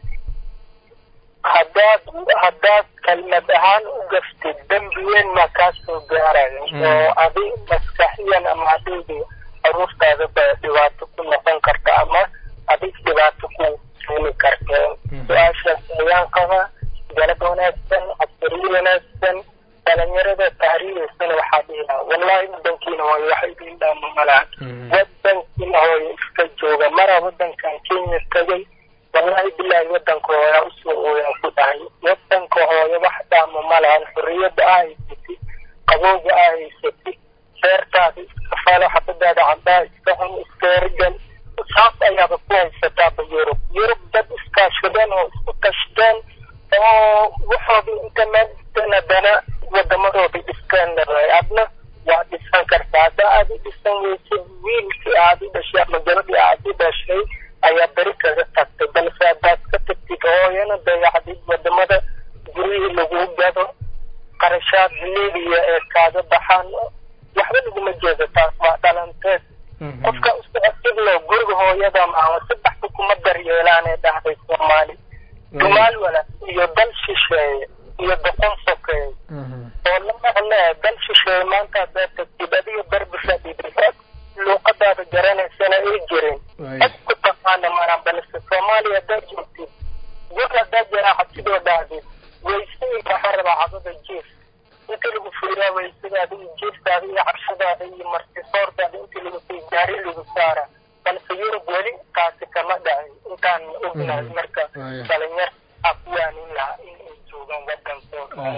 haddaad haddaad kalmad ahaan u gaftid dembi weyn maa kaa soo gaarayo oo adi maskaxiyan ama adigi caruurtaada ba dhibaato ku noqon karta ama adig dhibaato ku keeni karta su-aashaas ayaan qabaa galab wanaagsan cabsariyo wanaagsan dhalinyarada tahriireysana waxaa dhihilaha wallahi wadankiina hooyo wax idin dhaama malaha wadankiina hooyo iska jooga mara wadankan kenya tagay wallahi bilaahi wadanka hooyaa usoo ooyaa ku dhahay wadanka hooyo wax dhaama ma lahan xorriyadda aa haysatid qabowga aa haysatid beertaada iska falo xabadaada caddaa iska cun iska ergan saas ayaaba ku haysataaba yurub yurub dad iskaashadeen oo isku tashteen oo waxooda inta meel dhisteen haddana wadamadooda dhisteen leedahay adna waa dhisan kartaa hadda aad u dhisan weysid wiilkii aad u dhashay ama gabadhii aad u dhashay ayaa beri kaga tagtay balse haddaad ka tagtid hooyana dayacdid wadamada guryihii lagu gado qarashaad libiya ee kaaga baxaan waxba laguma jeedo taas waa dhalanteed qofka usocodsidlo guriga hooyada maaha saddexda kuma daryeelaan ee dhahday soomaali dumaal wala iyo dal shisheeye iyo doqon sokeeye oo la maqlee dal shisheeye maanta haddaad tagtid adiga darbi fadhidid luuqadaada garanaysana ay jirin cid ku taqaana mana balse soomaaliya haddaad joogtid gur haddaad jaraaxad sidoo dhahdid weysadii waxaa rabaa cadada jiif inta lagu fiiraa weysadaada iyo jiiftaada iyo cabshadaada iyo martisoortaada inta lagu sii gaari lagu saara balse yurub weli taasi kama dhacin intaan ognahay marka dhalinyar aa ku waanin lahaa in ay joogaan wadankooda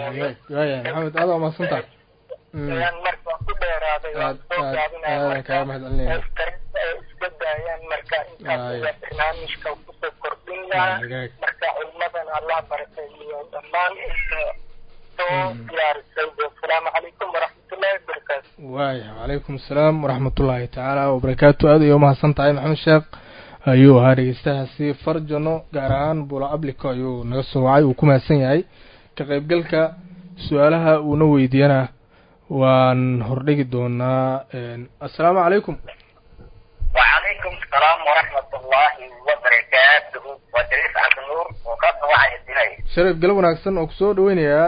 waaya maxamed aada umahadsan tahay ayaan marka ku dheeraaday waan aad soo aad gaabinaya aadan marka kaaga mahad celinaya iska daayaan marka intaas Waaya. ayaa barnaamijka kusoo kordhin lahaa hagaag marka culmadan allah barakeeyo dhammaan inta soo Mm. diyaarisay asalaamu calaykum waraxmatullahi wabarakaatu waaya wacalaykum asalaam waraxmatullaahi tacaala wabarakaatu aad ayay umahadsan tahay maxamed sheekh ayuu ahaa dhegeystahaasi farjano gaar ahaan bula ablico ayuu naga soo wacay uu ku mahadsan yahay ka qaybgalka su-aalaha uuna weydiiyana waan hordhigi doonaa assalaamu calaykum وعليكم السلام ورحمة الله وبركاته ودريس عبد النور وقصة واحد الدنيا sharif galab wanaagsan oo kusoo dhaweynayaa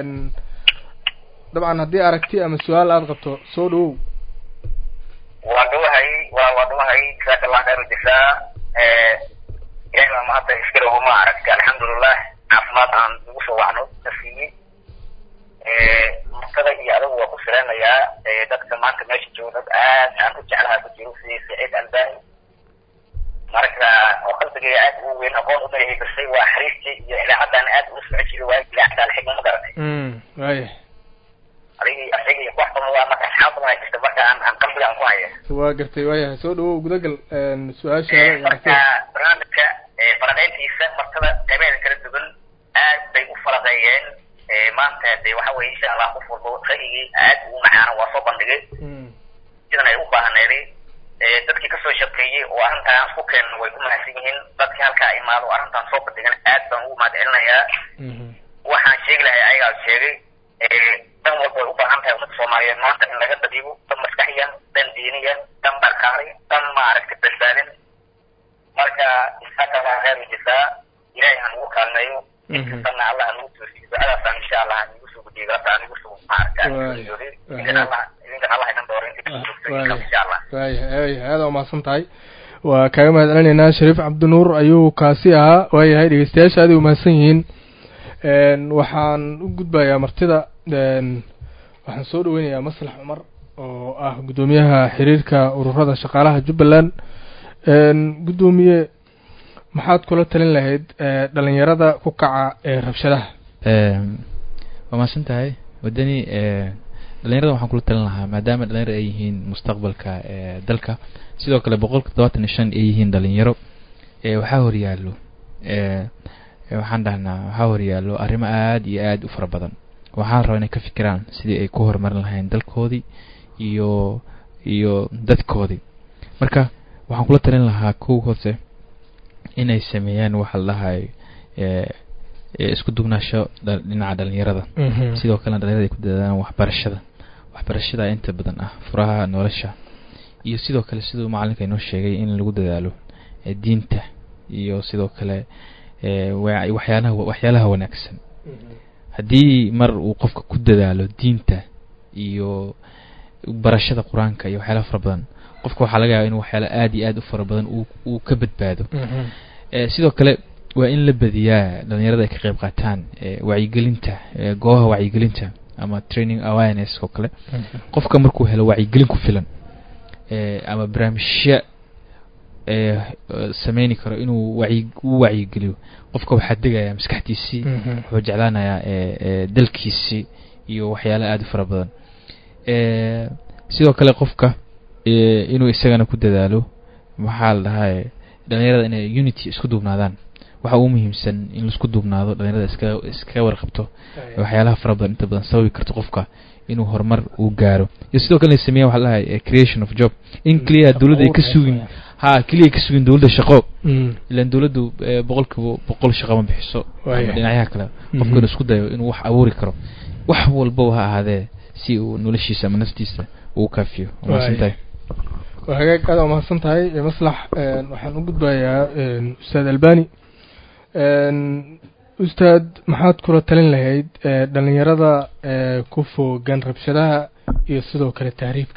dabcan haddii aragti ama su-aal aada qabto soo dhawow wadhuwahay waa wadhuwahay jazaaka allah khayr jasaa ilahay baa mahadda iskale uma aragtay alxamdulilah caafimaad aan ugu soo wacno na siiyey martada iyo adigu waa ku filanayaa dadka maanta meesha jooga dad aad aan u jeclaha ku jiro sidii saciid albani marka oo qalbigayga aad ugu weyn aqoon u leeyahay balse waa xariirtii iyo idaacaddan aad ugu socon jiray waa idaacadda alxigma ma garanay waaya adigii asaga iyo wax badan waa marka asxaab badan ay jirta marka aan aan qalbiga aan ku haya waa gartay waayahay soo dhawow gudagal su-aashaada iyo marka aragtida barnaamijka falanqeyntiisa martada qaybeeda kala duwan aad bay u falaqeeyeen maanta de waxa weye insha allah qof walba ra'yigii aad ugu macaano waa soo bandhigay Mm, sidan ay u baahneeday dadkii kasoo shaqeeyey oo arrintan isku keenan way ku mahadsan yihiin dadkii halkaa imaado oo arrintan soo bandhigan aad baan ugu mahad celinayaa mhm, waxaan sheegi lahay ayagaa sheegay dan walba way u baahan tahay ummadda soomaaliyeed maanta in laga dadiibo dan maskaxiyan dan diiniyan dan barkaari dan maaragtay badbaadin marka jasaaka allah khayr jasaa ilaahay ha nagu kaalmeeyo Mhm. inkastana allah ha nagu toosiyo ducadaasaan insha allah ha nagu soo gudbiyo gabta ha nagu soo maaragta Waay. idinkan allah idinkan allah idin dooro inta kasoo joogto waaya insha allah waayahay waayahay aada umahadsan tahay waa kaaga mahad celinaynaa shariif cabdinuur ayuu kaasi ahaa waayahay dhegeystayaasha aad ay umahadsan yihiin n waxaan u gudbayaa martida n waxaan soo dhaweynayaa maslax cumar oo ah guddoomiyaha xiriirka ururada shaqaalaha jubbaland n guddoomiye maxaad kula talin lahayd e, dhalinyarada ku kaca ee rabshadaha waa mahadsan tahay wadani dhalinyarada waxaan kula talin lahaa maadaama dhalinyarada ay yihiin mustaqbalka ee dalka sidoo kale boqolka todobaatan iyo shan ay yihiin dhalinyaro ee waxaa horyaallo ee ee waxaan dhahnaa waxaa horyaallo arrimo aad iyo aad u fara badan waxaan rabaa inay ka fikiraan sidii ay ku horumarin lahayn dalkoodii iyo iyo dadkoodii marka waxaan kula talin lahaa kow hoose inay sameeyaan waxa la dhahayo ee ee isku dugnaasho dha- dhinaca dhalinyarada sidoo kalena dhalinyarada ay ku dadaalaan waxbarashada waxbarashada inta badan ah furaha nolosha iyo sidoo kale siduu macalinka inoo sheegay in lagu dadaalo ee diinta iyo sidoo kale ee wa- waxyaalaha waxyaalaha wanaagsan haddii mar uu qofka ku dadaalo diinta iyo barashada qur-aanka iyo waxyaalaha fara badan qofka waxaa laga yaaba inuu waxyaala aad iyo aad u fara badan uu uu ka badbaado ee sidoo kale waa in la badiyaa dhalinyarada ay ka qayb qaataan ee wacyigelinta ee goobaha wacyigelinta ama training awareness oo kale qofka markuu helo wacyigelin ku filan ee ama barnaamijyo ee eh, sameyni karo inuu wacyi u wacyigeliyo qofka waxaa degaya maskaxdiisii wuxuu jeclaanayaa ee ee dalkiisii iyo waxyaala aad u fara badan ee sidoo kale qofka ee inuu isagana ku dadaalo maxaa la dhahaa dhalinyarada inay unity isku duubnaadaan waxa ugu muhiimsan in laisku duubnaado dhalinyarada iska iskaga warqabto waxyaalaha fara badan inta badan sababi karto qofka inuu horumar uu gaaro iyo sidoo kale inay sameeyaan waxa la dhahay creation of job in keliya dowladda ay ka sugin ha keliya ay ka sugin dowladda shaqo ilan dowladdu eh, boqolkiiba boqol shaqo ma bixiso Waaya. ama dhinacyaha kale qofka Mhm. inuu isku dayo inuu wax abuuri karo wax walbaba ha ahaadee si uu noloshiisa ama naftiisa uu kaafiyo waa mahadsan tahay waa hagaag aad waa mahadsan tahay e, maslax n waxaan u gudbayaa n ustaad albani n ustaad maxaad kula talin lahayd e, dhalinyarada e, ku foogan rabshadaha iyo sidoo kale tahriibka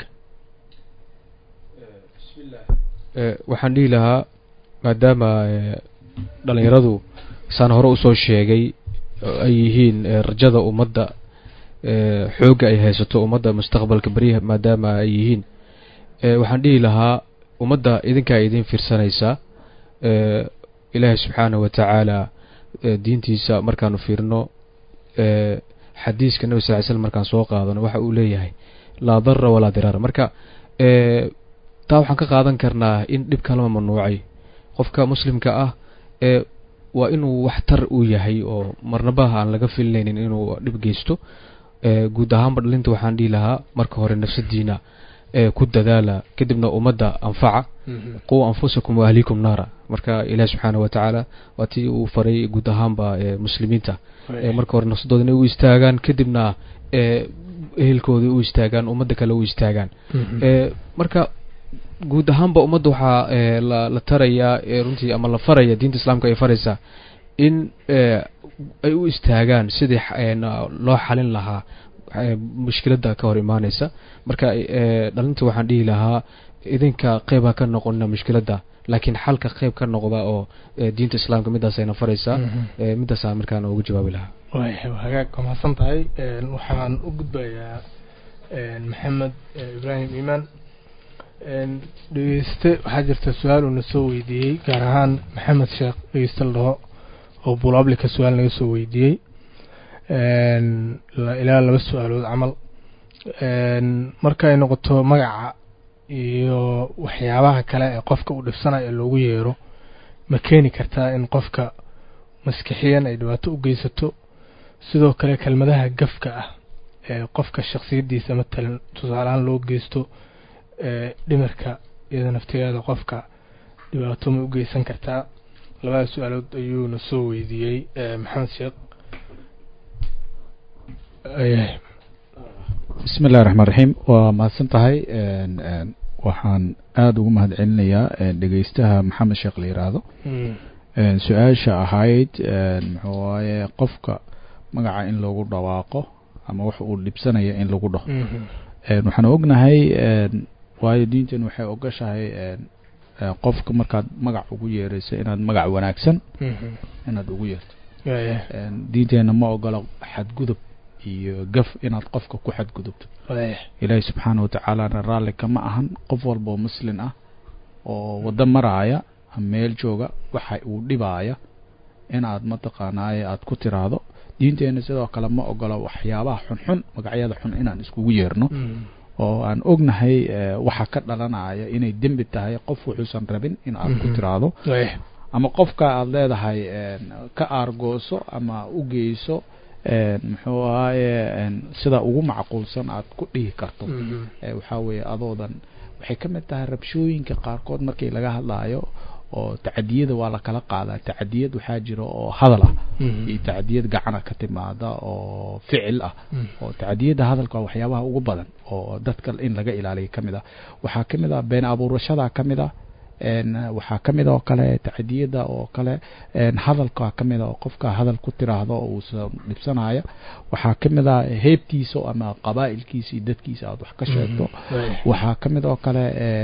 Eh, waxaan dhihi lahaa maadaama eh, dhalinyaradu saan hore usoo sheegay oo ay yihiin eh, rajada ummadda eh, xoogga ay haysato ummadda mustaqbalka beryaha maadaama ay yihiin eh, waxaan dhihi lahaa ummadda idinkaa idin fiirsanaysaa eh, ilaahay subxaanahu wa tacaala eh, diintiisa markaanu fiirno eh, xadiiska nabi sal ly slam markaan soo qaadano waxa uu leeyahay laa darra walaa diraara marka taa waxaan ka qaadan karnaa in dhibka lama mamnuucay qofka muslimka ah ee waa inuu waxtar uu yahay oo marnabaha aan laga filinaynin inuu dhib geysto guud ahaanba dhalinta waxaan dhihi lahaa marka hore nafsadiina ku dadaala kadibna ummadda anfaca quu anfusakum waahlikum naara marka ilahi subxaana wa tacaala waa tii uu faray guud ahaanba muslimiinta marka hore nafsadooda inay u istaagaan kadibna ehelkooda u istaagaan ummadda kale u istaagaan marka guud ahaanba ummadda waxaa la tarayaa runtii ama la faraya diinta islaamka ay faraysaa in ay u istaagaan sidii loo xalin lahaa mushkiladda ka hor imaaneysa marka dhalinta waxaan dhihi lahaa idinka qeyb ha ka noqonina mushkiladda laakiin xalka qeyb ka noqda oo diinta islaamka midaasayna faraysaa midaasa markaana ugu jawaabi lahaa hagaag waa mahadsan tahay waxaan u gudbayaa maxamed ibraahim iimaan dhegeyste waxaa jirta su-aal uuna soo weydiiyey gaar ahaan maxamed sheekh dhegeyste la dhaho oo bulablika su-aal naga soo weydiiyey ilaa laba su-aalood camal marka ay noqoto magaca iyo waxyaabaha kale ee qofka uu dhibsanayo loogu yeero ma keeni kartaa in qofka maskixiyan ay dhibaato u geysato sidoo kale kelmadaha gafka ah ee qofka shaksiyadiisa matalan tusaalehaan loo geysto dhimirka iyada naftigeeda qofka dhibaato ma u geysan kartaa labada su-aalood ayuuna soo weydiiyey maxamed sheekh bismi illahi raxmaan raxiim waa mahadsan tahay waxaan aada ugu mahad celinayaa dhegeystaha maxamed sheekh la yiraahdo su-aasha ahayd muxuu waaye qofka magaca in lagu dhawaaqo ama wax uu dhibsanaya in lagu dhaho waxaan ognahay waayo diintan waxay ogashahay qofka markaad magac ugu yeerayso inaad magac wanaagsan inaad ugu yeerto diinteena ma ogola xadgudub iyo gaf inaad qofka ku xadgudubto ilaahi subxaana watacaalana raalli kama ahan qof walba oo muslin ah oo waddo maraaya meel jooga waxa uu dhibaaya inaad mataqaanaaye aad ku tiraahdo diinteena sidoo kale ma ogola waxyaabaha xunxun magacyada xun inaan iskugu yeerno oo aan ognahay waxa ka dhalanaya inay dembi tahay qof wuxuusan rabin in aad ku tiraahdo ama qofka aad leedahay ka aargooso ama u geyso muxuu ahaaye sida ugu macquulsan aad ku dhihi karto waxaa weeye adoodan waxay ka mid tahay rabshooyinka qaarkood markii laga hadlaayo oo tacadiyada waa la kala qaadaa tacadiyad waxaa jira oo hadal ah iyo tacadiyad gacana ka timaada oo ficil ah oo tacadiyada hadalka waa waxyaabaha ugu badan oo dadka in laga ilaaliya ka mid ah waxaa ka mid ah been abuurashada ka mid ah waxaa ka mid oo kale tacadiyada oo kale hadalka ka mid a oo qofka hadal ku tiraahdo oo uusa dhibsanaya waxaa ka mid a heybtiisa ama qabaa'ilkiisa iyo dadkiisa aad wax ka sheegto waxaa ka mid oo kale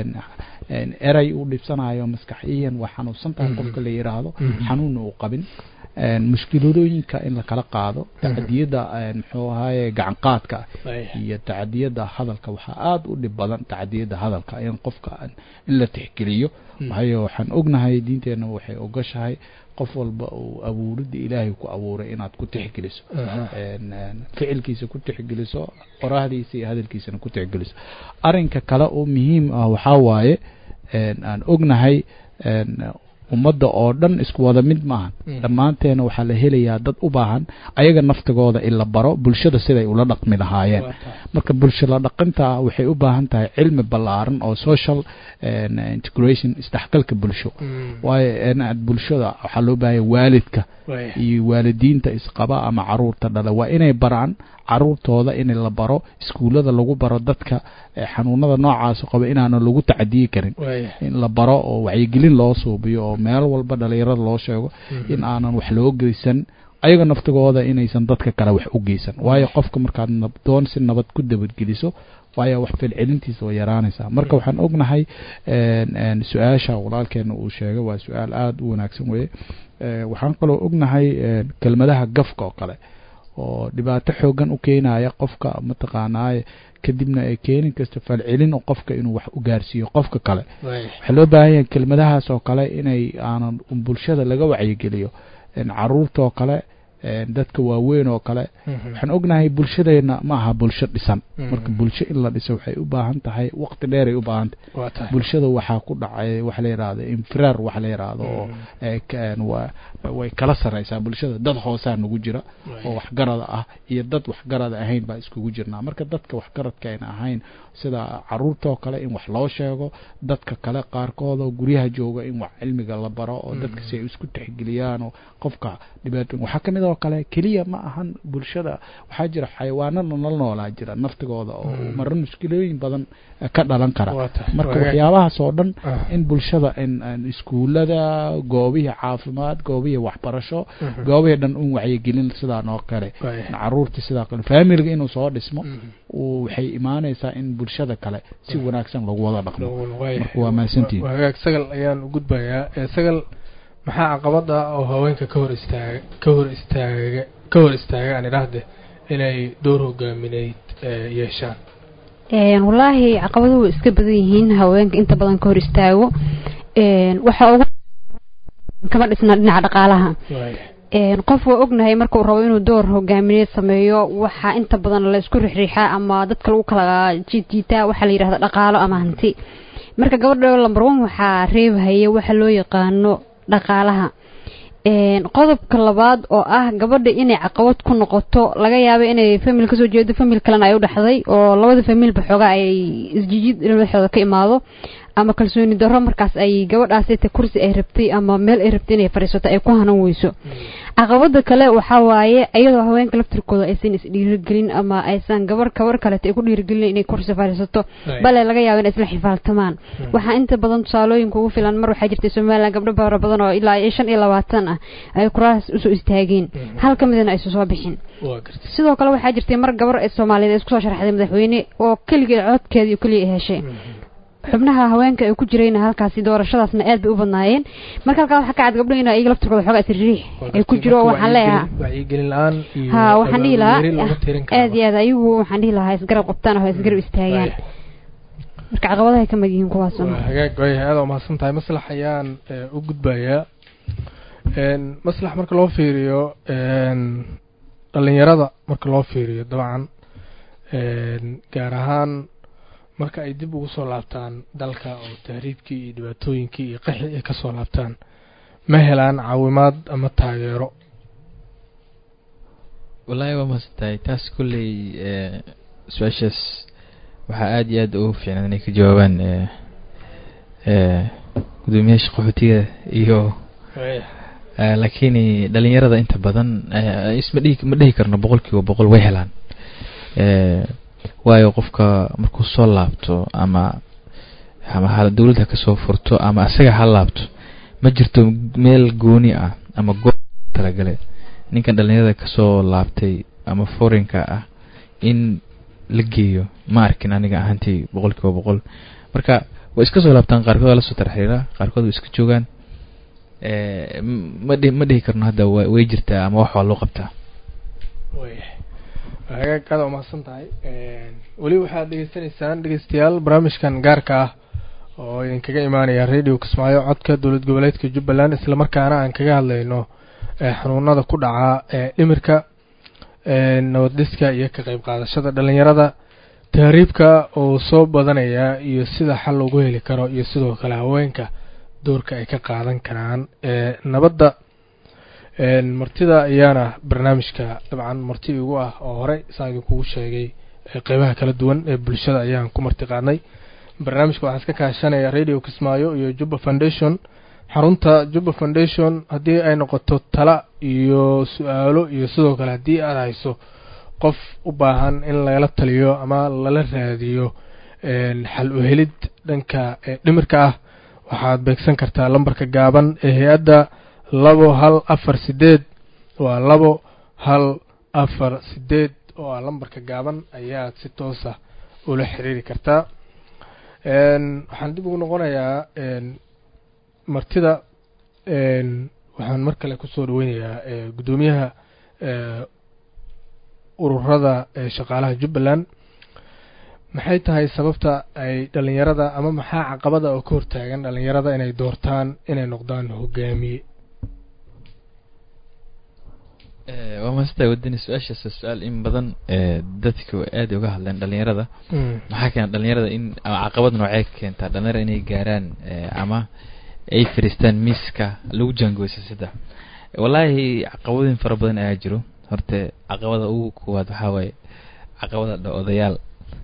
eray uu dhibsanayo maskaxiyan waa xanuunsan tahay qofka la yiraahdo xanuunna uu qabin mushkiladooyinka in la kala qaado tacadiyada muxuu ahaye gacan qaadka iyo tacadiyada hadalka waxaa aada u dhib badan tacadiyada hadalka in qofka in la tixgeliyo waayo waxaan ognahay diinteena waxay ogashahay qof walba uu abuurida ilaahay ku abuuray inaad ku tixgeliso ficilkiisa ku tixgeliso qoraahdiisa iyo hadalkiisana ku tixgeliso arinka kale oo muhiim ah waxaa waaye aan ognahay ummadda oo dhan isku wada mid maahan dhammaanteena waxaa la helayaa dad u baahan ayaga naftigooda in la baro bulshada siday ula dhaqmi lahaayeen marka bulsho la dhaqinta waxay u baahan tahay cilmi ballaaran oo social integration isdhexgalka bulsho waayo bulshada waxaa loo baahanya waalidka iyo waalidiinta isqaba ama caruurta dhala waa inay baraan caruurtooda in la baro iskuullada lagu baro dadka xanuunada noocaas qaba inaana lagu tacadiyi karin in la baro oo wacyigelin loo suubiyo oo meel walba dhalinyarada loo sheego in aanan wax loo geysan ayaga naftigooda inaysan dadka kale wax u geysan waayo qofka markaad nabdoon si nabad ku dabadgeliso waayo wax filcelintiisa way yaraanaysaa marka waxaan ognahay su-aasha walaalkeena uu sheegay waa su-aal aada u wanaagsan weye waxaan kaloo ognahay kelmadaha gafka oo kale oo dhibaato xoogan u keenaya qofka mataqaanaaye kadibna ay keeni kasta falcelin qofka inuu wax u gaarsiiyo qofka kale waxaa loo baahan yahay kelmadahaas oo kale inay aanan bulshada laga wacyigeliyo caruurtaoo kale dadka waaweyn oo kale waxaan ognahay bulshadeena ma aha bulsho dhisan marka bulsho in la dhiso waxay u baahan tahay waqti dheer ay u baahan tahay bulshada waxaa ku dhacay waxa la yidhahdo infiraar waxa la yidhahdo oo way kala sareysaa bulshada dad hoosaa nagu jira oo waxgarada ah iyo dad waxgarada ahayn baa iskugu jirnaa marka dadka waxgaradka ayna ahayn sida caruurtoo kale in wax loo sheego dadka kale qaarkood oo guryaha jooga in wax cilmiga la baro oo dadka si ay isku tixgeliyaan oo qofka dhibaato waxaa ka mid oo kale keliya ma ahan bulshada waxaa jira xayawaanana nala noolaa jira naftigooda oo marra mushkilooyin badan ka dhalan kara marka waxyaabahaas oo dhan in bulshada in iskuulada goobihii caafimaad goobihii waxbarasho goobihii dhan un wacyigelin sidaan oo kale caruurta sidaa kale faamiliga inuu soo dhismo waxay imaanaysaa in bulshada kale si wanaagsan lagu wada dhaqmo marka waa mahadsantihin hagaag sagal ayaan u gudbayaa sagal maxaa caqabada oo haweenka ka hor istaaga ka hor istaaga ka hor istaaga aan idhaahde inay door hogaamineyd yeeshaan wallaahi caqabaduhu way iska badan yihiin haweenka inta badan ka hor istaago waxa ugu kama dhisna dhinaca dhaqaalaha qof waa ognahay marka uu rabo inuu door hogaamineed sameeyo waxaa inta badan la isku rixriixaa ama dadka lagu kala jiidjiitaa waxaa la yidhahda dhaqaalo ama hanti marka gabadha lamber one waxaa reebhaya waxa loo yaqaano dhaqaalaha qodobka labaad oo ah gabadha inay caqabad ku noqoto laga yaaba inay famil kasoo jeedo famil kalena ay u dhexday oo labada familba xoogaa ay isjijid dhexdooda ka imaado ama kalsooni darro markaas ay gabadhaasita kursi ay rabtay ama meel ay rabtay inay fadhiisato ay ku hanan weyso caqabada kale waxaa waaye iyadoo haweenka laftirkooda aysan isdhiirigelin ama aysan gabar gabar kaleeta ay ku dhiirigelin inay kursi fadhiisato bale laga yaabo inay isla xifaaltamaan waxaa inta badan tusaalooyinka ugu filan mar waxaa jirtay somalilan gabdho fara badan oo ilaa shan iyo labaatan ah ay kuraas usoo istaageen hal ka midana aysan soo bixin sidoo kale waxaa jirtay mar gabar soomaaliyeed ay isku soo sharaxday madaxweyne oo keligeed codkeeda iyo keliya ay heshay xubnaha haweenka ay ku jirayna halkaasi doorashadaasna aad bay u badnaayeen marka halkaa waxaa ka cad gabdho in iyaga laftirkooda xoogaa isriix ay ku jiro waxaan leeyahaa ha waxaan dhihi lahaa aad iyo aad ayagu waxaan dhihi lahaa isgarab qabtaan oo isgarab istaagaan marka caqabadahay ka mid yihiin kuwaas hagaag wayahay aad umahadsan tahay maslax ayaan u gudbayaa maslax marka loo fiiriyo dhalinyarada marka loo fiiriyo dabcan gaar ahaan marka ay dib ugu soo laabtaan dalka oo tahriibkii iyo dhibaatooyinkii iyo qaxi ay kasoo laabtaan ma helaan caawimaad ama taageero wallaahi waa masantahay taas kulley su-aashaas waxaa aada iyo aad ugu fiicnaan inay ka jawaabaan gudoomiyaasha qaxootiga iyo laakiin dhalinyarada inta badan isma dhihi ma dhihi karno boqol kiiba boqol way helaan waayo qofka markuu soo laabto ama ama ha dawladda kasoo furto ama asaga ha laabto ma jirto meel gooni ah ama goob talagale ninkan dhalinyarada kasoo laabtay ama forinka ah in la geeyo ma arkin aniga ahaantii boqol kiiba boqol marka way iska soo laabtaan qaarkood waa lasoo tarxiira qaarkood way iska joogaan ma dhihi ma dhihi karno hadda wa way jirtaa ama wax waa loo qabtaa hagaag aada umahadsan tahay weli waxaad dhegeysanaysaan dhegeystayaal barnaamijkan gaarka ah oo idinkaga imaanaya radio kismaayo codka dowlad goboleedka jubbaland islamarkaana aan kaga hadlayno xanuunada ku dhaca dhimirka nabad dhiska iyo ka qeyb qaadashada dhalinyarada tahriibka oo soo badanaya iyo sida xal loogu heli karo iyo sidoo kale haweenka doorka ay ka qaadan karaan nabadda martida ayaana barnaamijka dabcan marti igu ah oo horey saan idinkugu sheegay qeybaha kala duwan ee bulshada ayaan ku marti qaadnay barnaamijka waxaa iska kaashanaya radio kismaayo iyo jubba foundation xarunta jubba foundation haddii ay noqoto tala iyo su-aalo iyo sidoo kale haddii aada hayso qof u baahan in lagala taliyo ama lala raadiyo xal u helid dhanka dhimirka ah waxaad beegsan kartaa lambarka gaaban ee hay-adda labo hal afar sideed waa labo hal afar sideed oo ah lambarka gaaban ayaad si toosa ula xiriiri kartaa waxaan dib ugu noqonayaa martida waxaan mar kale kusoo dhaweynayaa guddoomiyaha ururada shaqaalaha jubbaland maxay tahay sababta ay dhalinyarada ama maxaa caqabada oo ka hortaagan dhalinyarada inay doortaan inay noqdaan hogaamiye waa maastaa wadani su-aashaas waa su-aal in badan dadku aad uga hadleen dhalinyarada maxaa keena dhalinyarada in ama caqabad noocee ka keentaa dhalinyarada inay gaaraan ama ay fadhiistaan miiska lagu jaangooyo siyaasadda wallaahi caqabadooyin fara badan ayaa jiro horte caqabada ugu koowaad waxaa waaye caqabada dha odayaal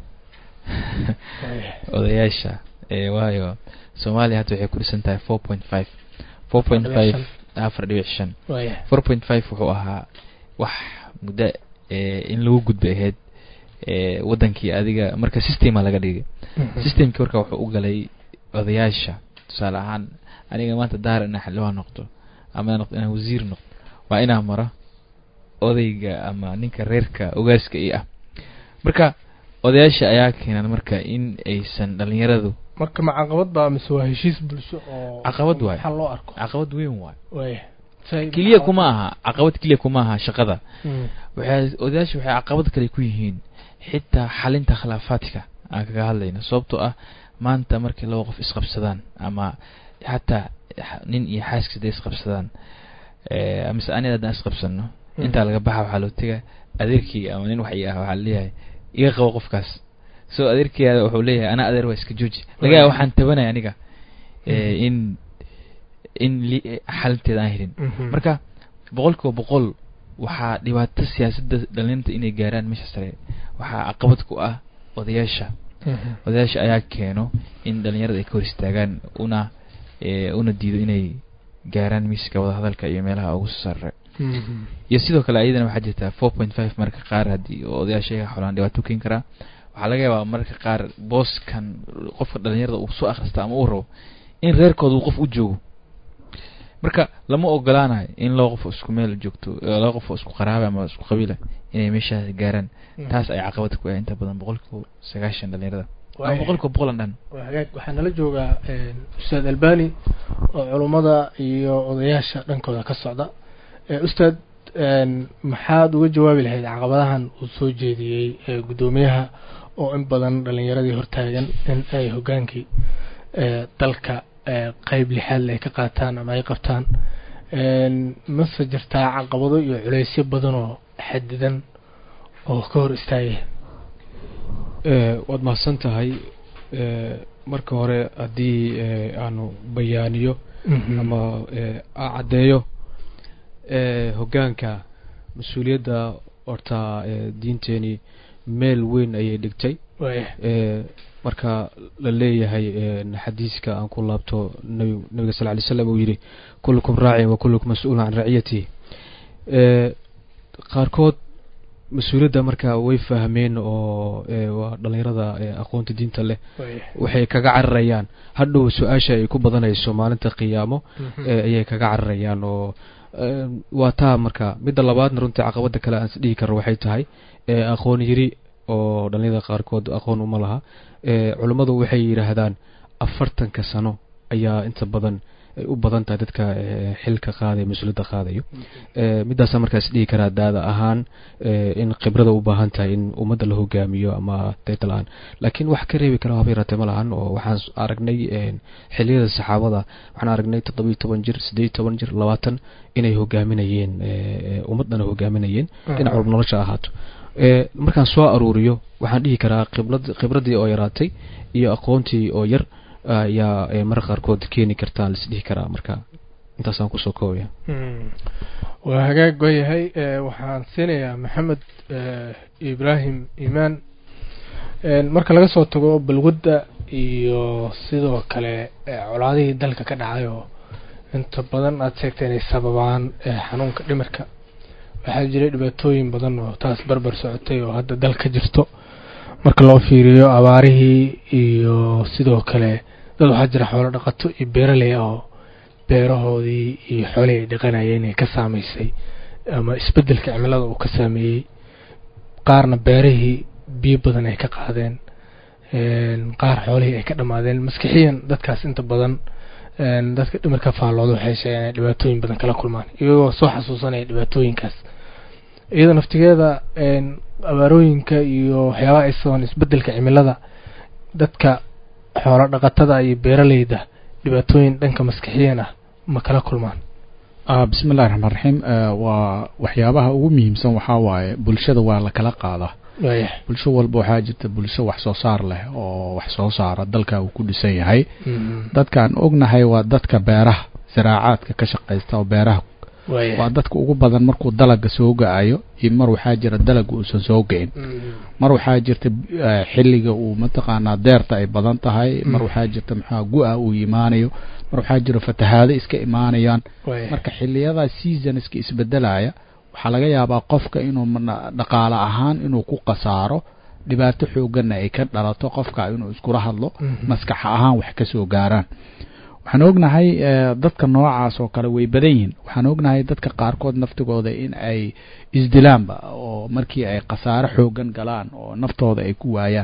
odayaasha waayo soomaaliya hadda waxay ku dhisan tahay four point five four point five afar dhibic shan four point five wuxuu ahaa wax muddo in lagu gudbay ahayd wadankii adiga marka systema laga dhigay systemkii marka wuxuu u galay odayaasha tusaale ahaan aniga maanta daar inaa xildhibaan noqdo ama noqdo inaan wasiir noqdo waa inaa maro odayga ama ninka reerka ogaaska i ah marka odayaasha ayaa keenan marka in aysan dhalinyaradu marka ma caqabad baa mise waa heshiis bulsho oo caqabad waay maxaa loo arko caqabad weyn waay waaya keliya kuma aha caqabad keliya kuma aha shaqada waxay odayaasha waxay caqabad kale ku yihiin xitaa xalinta khilaafaadka aan kaga hadlayno sababtoo ah maanta markii laba qof isqabsadaan ama xataa nin iyo xaaskiis haday isqabsadaan mise aniga haddaan isqabsano intaa laga baxa waxaa loo tega adeerkii ama nin wax i ah waxaa leeyahay iga qabo qofkaas so adeerkeyada wuxuu leeyahay ana adeer waa iska jooji laga yaaba waxaan tabanaya aniga in in xalinteeda aan helin marka boqol kiiba boqol waxaa dhibaato siyaasadda dhalinyarta inay gaaraan meesha sare waxaa caqabad ku ah odayaasha odayaasha ayaa keeno in dhalinyarada ay ka hor istaagaan una una diido inay gaaraan miiska wadahadalka iyo meelaha ugu sare iyo sidoo kale ayadana waxaa jirtaa four point five marka qaar haddii odayaasha iga xolaan dhibaato keeni karaa waxaa laga yaabaa marka qaar booskan qofka dhalinyarada uu soo akhrista ama uu rabo in reerkooda uu qof u joogo marka lama ogolaanayo in laba qof isku meel joogto laba qof oo isku qaraaba ama isku qabiila inay meeshaas gaaraan taas ay caqabad ku ah inta badan boqolkiiba sagaashan dhalinyarada ama boqolkiiba boqolan dhan hagaag waxaa nala joogaa ustaad albani oo culummada iyo odayaasha dhankooda ka socda ustaad maxaad uga jawaabi lahayd caqabadahan uu soo jeediyey guddoomiyaha oo in badan dhalinyaradii hortaagan in ay hogaankii dalka qeyb lixaad ay ka qaataan ama ay qabtaan mase jirtaa caqabado iyo culeysyo badan oo xadidan oo ka hor istaagaya waad mahadsan tahay marka hore haddii aanu bayaaniyo ama caddeeyo hoggaanka mas-uuliyadda horta diinteeni meel weyn ayay dhigtay marka la leeyahay xadiiska aan ku laabto nabi nabiga sal lay slam uu yidhi kullukum raacin wa kullukum mas-uulun can raciyatihi qaarkood mas-uuliyadda marka way fahmeen oo waa dhalinyarada aqoonta diinta leh waxay kaga cararayaan hadhow su-aasha ay ku badanayso maalinta qiyaamo ayay kaga cararayaan oo waa taa marka midda labaadna runtii caqabada kale aan isdhihi karo waxay tahay aqoon yiri oo dhalinyarada qaarkood aqoon uma laha culummadu waxay yidhaahdaan afartanka sano ayaa inta badan ay u badan tahay dadka xilka qaadaya mas-uuliyadda qaadayo middaasa markaas dhihi karaa daada ahaan in khibrada u baahan tahay in ummadda la hogaamiyo ama daytala-aan laakiin wax ka reebi kara haba yaraatee ma lahan oo waxaan aragnay xiliyada saxaabada waxaan aragnay toddobiyo toban jir siddeed toban jir labaatan inay hogaaminayeen ummaddana hogaaminayeen dhinac walba nolosha ahaato markaan soo aruuriyo waxaan dhihi karaa khibrad khibraddii oo yaraatay iyo aqoontii oo yar ayaa marka qaarkood keeni kartaan laisdhihi karaa marka intaasaan kusoo koobaya waa hagaag waayahay waxaan siinayaa maxamed ibraahim imaan marka laga soo tago balwadda iyo sidoo kale colaadihii dalka ka dhacay oo inta badan aada sheegtay inay sababaan xanuunka dhimirka waxaa jiray dhibaatooyin badan oo taas barbar socotay oo hadda dal ka jirto marka loo fiiriyo abaarihii iyo sidoo kale dad waxaa jira xoolo dhaqato iyo beeraley ah oo beerahoodii iyo xoolihii ay dhaqanayeen ay ka saameysay ama isbeddelka cimilada uu ka saameeyey qaarna beerihii biyo badan ay ka qaadeen qaar xoolihii ay ka dhammaadeen maskixiyan dadkaas inta badan dadka dhimirka faallooda waxay sheegeen inay dhibaatooyin badan kala kulmaan iyagoo soo xasuusanaya dhibaatooyinkaas iyada naftigeeda abaarooyinka iyo waxyaabaha ay sabaan isbeddelka cimilada dadka xoolo dhaqatada iyo beeraleyda dhibaatooyin dhanka maskixiyan ah ma kala kulmaan bismi illahi raxmaan raxiim waa waxyaabaha ugu muhiimsan waxaa waaye bulshada waa la kala qaadaa bulsho walba waxaa jirta bulsho wax soo saar leh oo wax soo saara dalka uu ku dhisan yahay dadkaan ognahay waa dadka beeraha zaraacaadka ka shaqaysta oo beeraha waa dadka ugu badan markuu dalaga soo ga-ayo iyo mar waxaa jira dalaga uusan soo ga-in mar waxaa jirta xilliga uu mataqaanaa deerta ay badan tahay mar waxaa jirta maxaa gu-a uu imaanayo mar waxaa jira fatahaado iska imaanayaan marka xiliyada seasonska isbedelaya waxaa laga yaabaa qofka inuu dhaqaale ahaan inuu ku khasaaro dhibaato xooganna ay ka dhalato qofka inuu iskula hadlo maskax ahaan wax kasoo gaaraan waxaan ognahay dadka noocaas oo kale way badan yihiin waxaan ognahay dadka qaarkood naftigooda in ay isdilaanba oo markii ay khasaaro xoogan galaan oo naftooda ay ku waayaan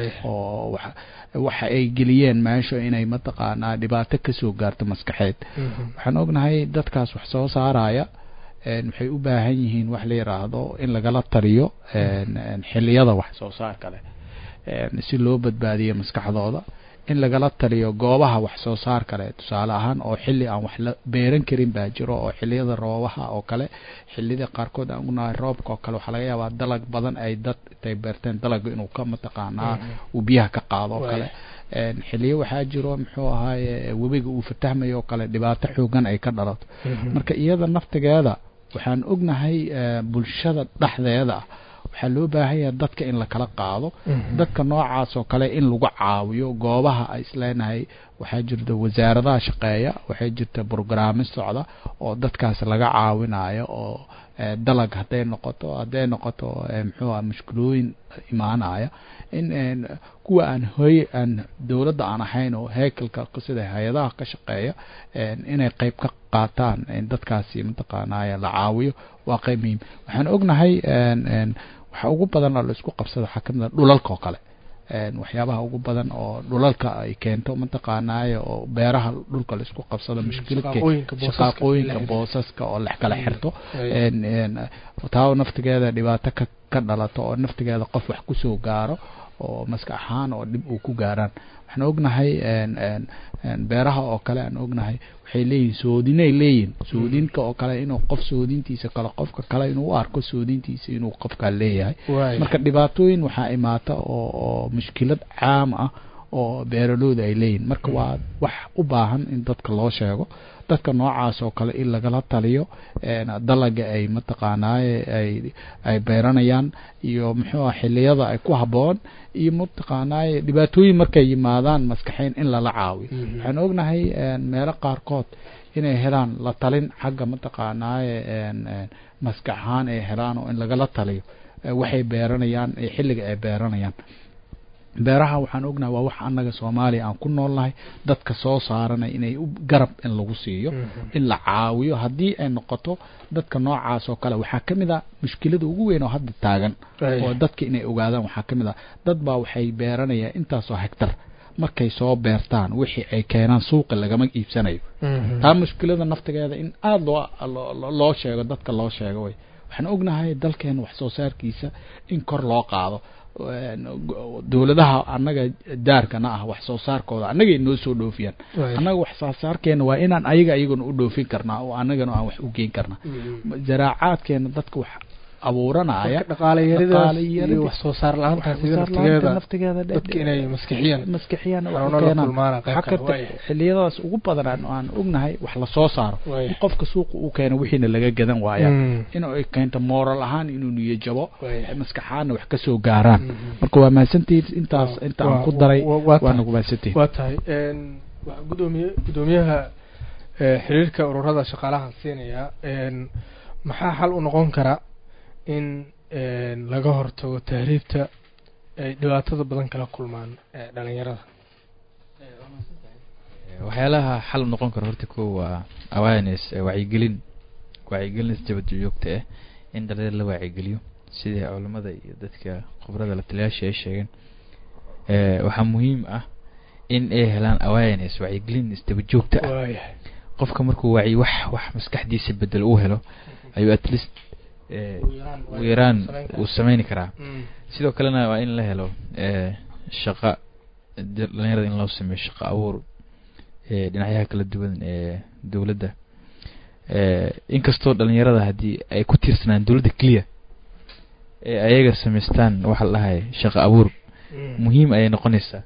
oo waxa ay geliyeen meesha inay mataqaanaa dhibaato kasoo gaarto maskaxeed waxaan ognahay dadkaas wax soo saaraya waxay u baahan yihiin wax la yiraahdo in lagala taliyo xiliyada wax soo saarka leh si loo badbaadiyo maskaxdooda in lagala taliyo goobaha wax soo saar kale tusaale ahaan oo xilli aan wax la beeran karin baa jiro oo xiliyada roobaha oo kale xiliyada qaarkood aan unahay roobka oo kale waxaa laga yaabaa dalag badan ay dad intay beerteen dalaga inuu ka mataqaanaa uu biyaha ka qaado oo kale xiliyo waxaa jiro muxuu ahaaye webiga uu fatahmayo oo kale dhibaato xoogan ay ka dhalato marka iyada naftigeeda waxaan ognahay bulshada dhexdeeda ah waxaa loo baahan yahay dadka in la kala qaado dadka noocaas oo kale in lagu caawiyo goobaha ay isleenahay waxaa jirta wasaaradaha shaqeeya waxaa jirta brograamo socda oo dadkaas laga caawinayo oo dalag hadday noqoto hadday noqoto muxuuha mushkilooyin imaanaya in kuwa aan hoy aan dowladda aan ahayn oo heekalka sida hay-adaha ka shaqeeya inay qeyb ka qaataan dadkaasi mataqaanaya la caawiyo waa qeyb muhiim waxaan ognahay waxa ugu badan oo la isku qabsado waxaa kamid a dhulalka oo kale waxyaabaha ugu badan oo dhulalka ay keento mataqaanaaye oo beeraha dhulka la isku qabsado mushkiladka shaqaaqooyinka boosaska oo lex kala xirto taa naftigeeda dhibaato ka ka dhalato oo naftigeeda qof wax kusoo gaaro oo maska ahaan oo dhib uu ku gaaraan waxaan ognahay beeraha oo kale aan ognahay waxay leeyihin soodinay leeyihin soodinka oo kale inuu qof soodintiisa kale qofka kale inuu u arko soodintiisa inuu qofkaa leeyahay marka dhibaatooyin waxaa imaata oo oo mushkilad caam ah oo beeralooda ay leeyihin marka waa wax u baahan in dadka loo sheego dadka noocaas oo kale in lagala taliyo dalaga ay mataqaanaaye ay ay beeranayaan iyo muxuu ah xiliyada ay ku haboon iyo mataqaanaaye dhibaatooyin markay yimaadaan maskaxeyn in lala caawiyo waxaan ognahay meelo qaarkood inay helaan la talin xagga mataqaanaaye maskax ahaan ay helaan oo in lagala taliyo waxay beeranayaan iyo xilliga ay beeranayaan beeraha waxaan ognahay waa wax annaga soomaaliya aan ku noolnahay dadka soo saarana inay u garab in lagu siiyo in la caawiyo haddii ay noqoto dadka noocaas oo kale waxaa kamid a mushkilada ugu weyn oo hadda taagan oo dadka inay ogaadaan waxaa kamid a dad baa waxay beeranayaan intaasoo hegtar markay soo beertaan wixii ay keenaan suuqa lagama iibsanayo taa mushkilada naftigeeda in aada loo loo sheego dadka loo sheego way waxaan ognahay dalkeena wax soo saarkiisa in kor loo qaado dowladaha annaga daarkana ah wax soo saarkooda annagay noo soo dhoofiyaan annaga wax soo saarkeena waa inaan ayaga ayagana u dhoofin karnaa oo annagana aan wax u geen karnaa zaraacaadkeena dadka wax abuuranaya dhaqaalayarida wax soo saar la-aantaas naftigeeda dadka inay maskixiyaan maskixiyaan xanuuno la kulmaana qayb kale xakarta xiliyadaas ugu badan aan aan ognahay wax la soo saaro in qofka suuqa uu keeno wixiina laga gadan waaya inuu ay keento moral ahaan inuu niyo jabo maskaxaana wax ka soo gaaraan marka waa mahadsantihiin intaas inta aan ku daray waana ku mahadsantihiin waa tahay gudoomiye gudoomiyaha xiriirka ururada shaqaalaha siinaya maxaa xal u noqon kara in laga hortago tahriibta ay dhibaatada badan kala kulmaan dhalinyarada waxyaalaha xal u noqon karo horta ko waa awareness wacyigelin wacyigelin isjabad joogta ah in dhalinyar la wacyigeliyo sidii culamada iyo dadka khibrada la taliyaasha ay sheegeen waxaa muhiim ah in ay helaan awareness wacyigelin isdaba joogta ah qofka markuu wacyi wax wax maskaxdiisa bedel uu helo ayuu at least ugu yaraan uu sameyni karaa sidoo kalena waa in la helo shaqa dhalinyarada in loo sameeyo shaqa abuur dhinacyaha kala duwan ee dowladda inkastoo dhalinyarada haddii ay ku tiirsanaan dowladda keliya ee ayaga samaystaan waxa la dhahay shaqo abuur muhiim ayay noqonaysaa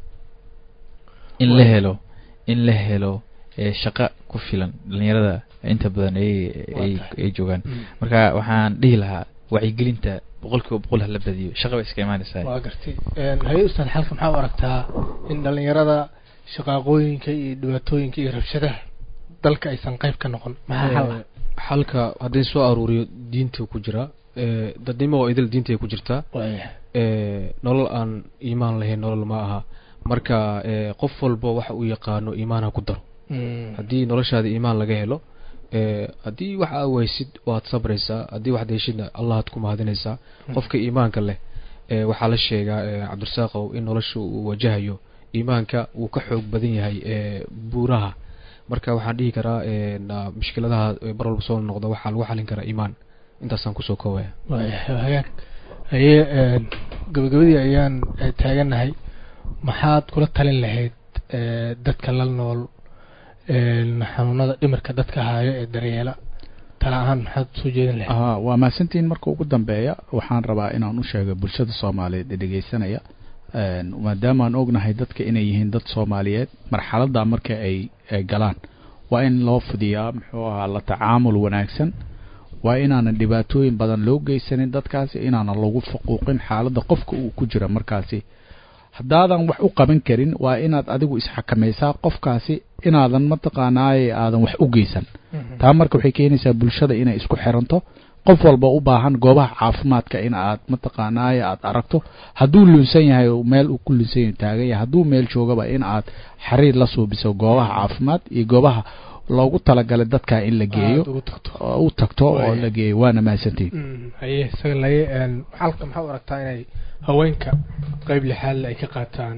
in la helo in la helo shaqo ku filan dhalinyarada inta badan ay ay joogaan marka waxaan dhihi lahaa wacyigelinta boqol kiiba boqol hala badiyo shaqa bay iska imaanaysaa waa gartay haye ustaad xalka maxaa u aragtaa in dhalinyarada shaqaaqooyinka iyo dhibaatooyinka iyo rabshadaha dalka aysan qayb ka noqon maxaa xal ah xalka haddii soo aruuriyo diinta ku jira dadnimo oo idil diinta ku jirtaa nolol aan iimaan lahayn nolol ma aha marka qof walba waxa uu yaqaano iimaan ha ku daro haddii noloshaada iimaan laga helo haddii wax aa waysid waad sabraysaa haddii wax deeshidna allahaad ku mahadinaysaa qofka iimaanka leh waxaa la sheegaa cabdirasaaqow in nolosha uu wajahayo iimaanka wuu ka xoog badan yahay buuraha marka waxaan dhihi karaa mushkiladaha mar walba soo noqda waxaa lagu xalin karaa iimaan intaasaan kusoo koobaya hagaag haye gabagabadii ayaan taaganahay maxaad kula talin lahayd dadka la nool xanuunada dhimirka dadka haayo ee daryeela tala ahaan maxaad soo jeedin lahayd waa mahadsantiin marka ugu dambeeya waxaan rabaa inaan u sheego bulshada soomaaliyeed ee dhegeysanaya maadaamaan ognahay dadka inay yihiin dad soomaaliyeed marxaladda marka ay galaan waa in loo fidiyaa muxuu ahaa la tacaamul wanaagsan waa inaanan dhibaatooyin badan loo geysanin dadkaasi inaanan lagu faquuqin xaaladda qofka uu ku jira markaasi haddaadan wax u qaban karin waa inaad adigu isxakamaysaa qofkaasi inaadan mataqaanaaye aadan wax u geysan taa marka waxay keenaysaa bulshada inay isku xiranto qof walba u baahan goobaha caafimaadka in aad mataqaanaaye aad aragto hadduu lunsan yahay meel uu ku lunsan yahay taagan yahay hadduu meel joogaba in aad xiriir la suubiso goobaha caafimaad iyo goobaha loogu talagalay dadka in la geeyo u tagto oo la geeyo waana mahadsantiin haye isaga laye xalka maxaa u aragtaa inay haweenka qeyb lixaadle ay ka qaataan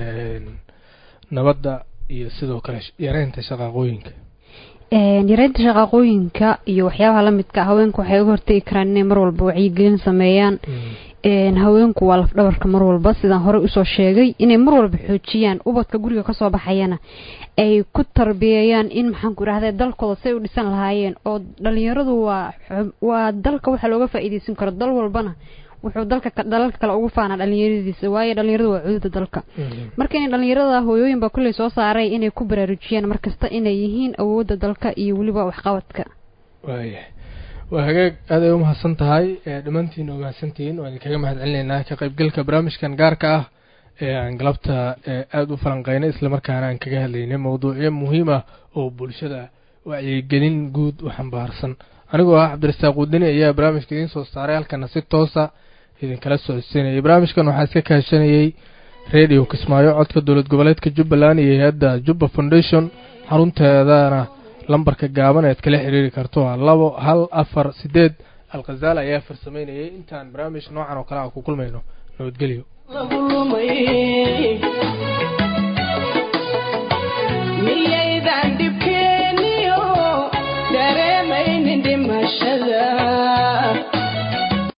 nabadda iyo sidoo kale yareynta shaqaaqooyinka yareynta shaqaaqooyinka iyo waxyaabaha lamidka haweenku waxay uga hortegi karaan inay mar walba wacyigelin sameeyaan haweenku waa lafdhabarka mar walba sidaan horey usoo sheegay inay mar walba xoojiyaan ubadka guriga kasoo baxayana ay ku tarbiyeeyaan in maxaanku irahda dalkooda say u dhisan lahaayeen oo dhalinyaradu waa waa dalka waxaa looga faa-iideysan karo dal walbana wuxuu dalka dalalka kale ugu faanaa dhalinyaradiisa waayo dhalinyaradu waa cududa dalka marka inay dhalinyarada hooyooyin baa kulley soo saaray inay ku baraarujiyaan markasta inay yihiin awoodda dalka iyo weliba waxqabadka waaya waa hagaag aad ay u mahadsan tahay dhammaantiin oo mahadsantihiin waan idinkaga mahad celinaynaa ka qaybgalka barnaamijkan gaarka ah ee aan galabta aada u falanqeynay islamarkaana aan kaga hadlaynay mawduucyo muhiim ah oo bulshada wacyigelin guud u xambaarsan anigoo ah cabdirasaaq wadani ayaa barnaamijka idiin soo saaray halkana si toosa idinkala socodsiinayay barnaamijkan waxaa iska kaashanayey radio kismaayo codka dowlad goboleedka jubbaland iyo hay-adda jubba foundation xarunteedana lambarka gaaban ead kala xiriiri karto waa labo hal afar sideed alkhazaal ayaa farsameynayay intaan barnaamij noocan oo kale a ku kulmayno nabadgelyo miyaydan dhibkeeniyo dareemaynin dhimashada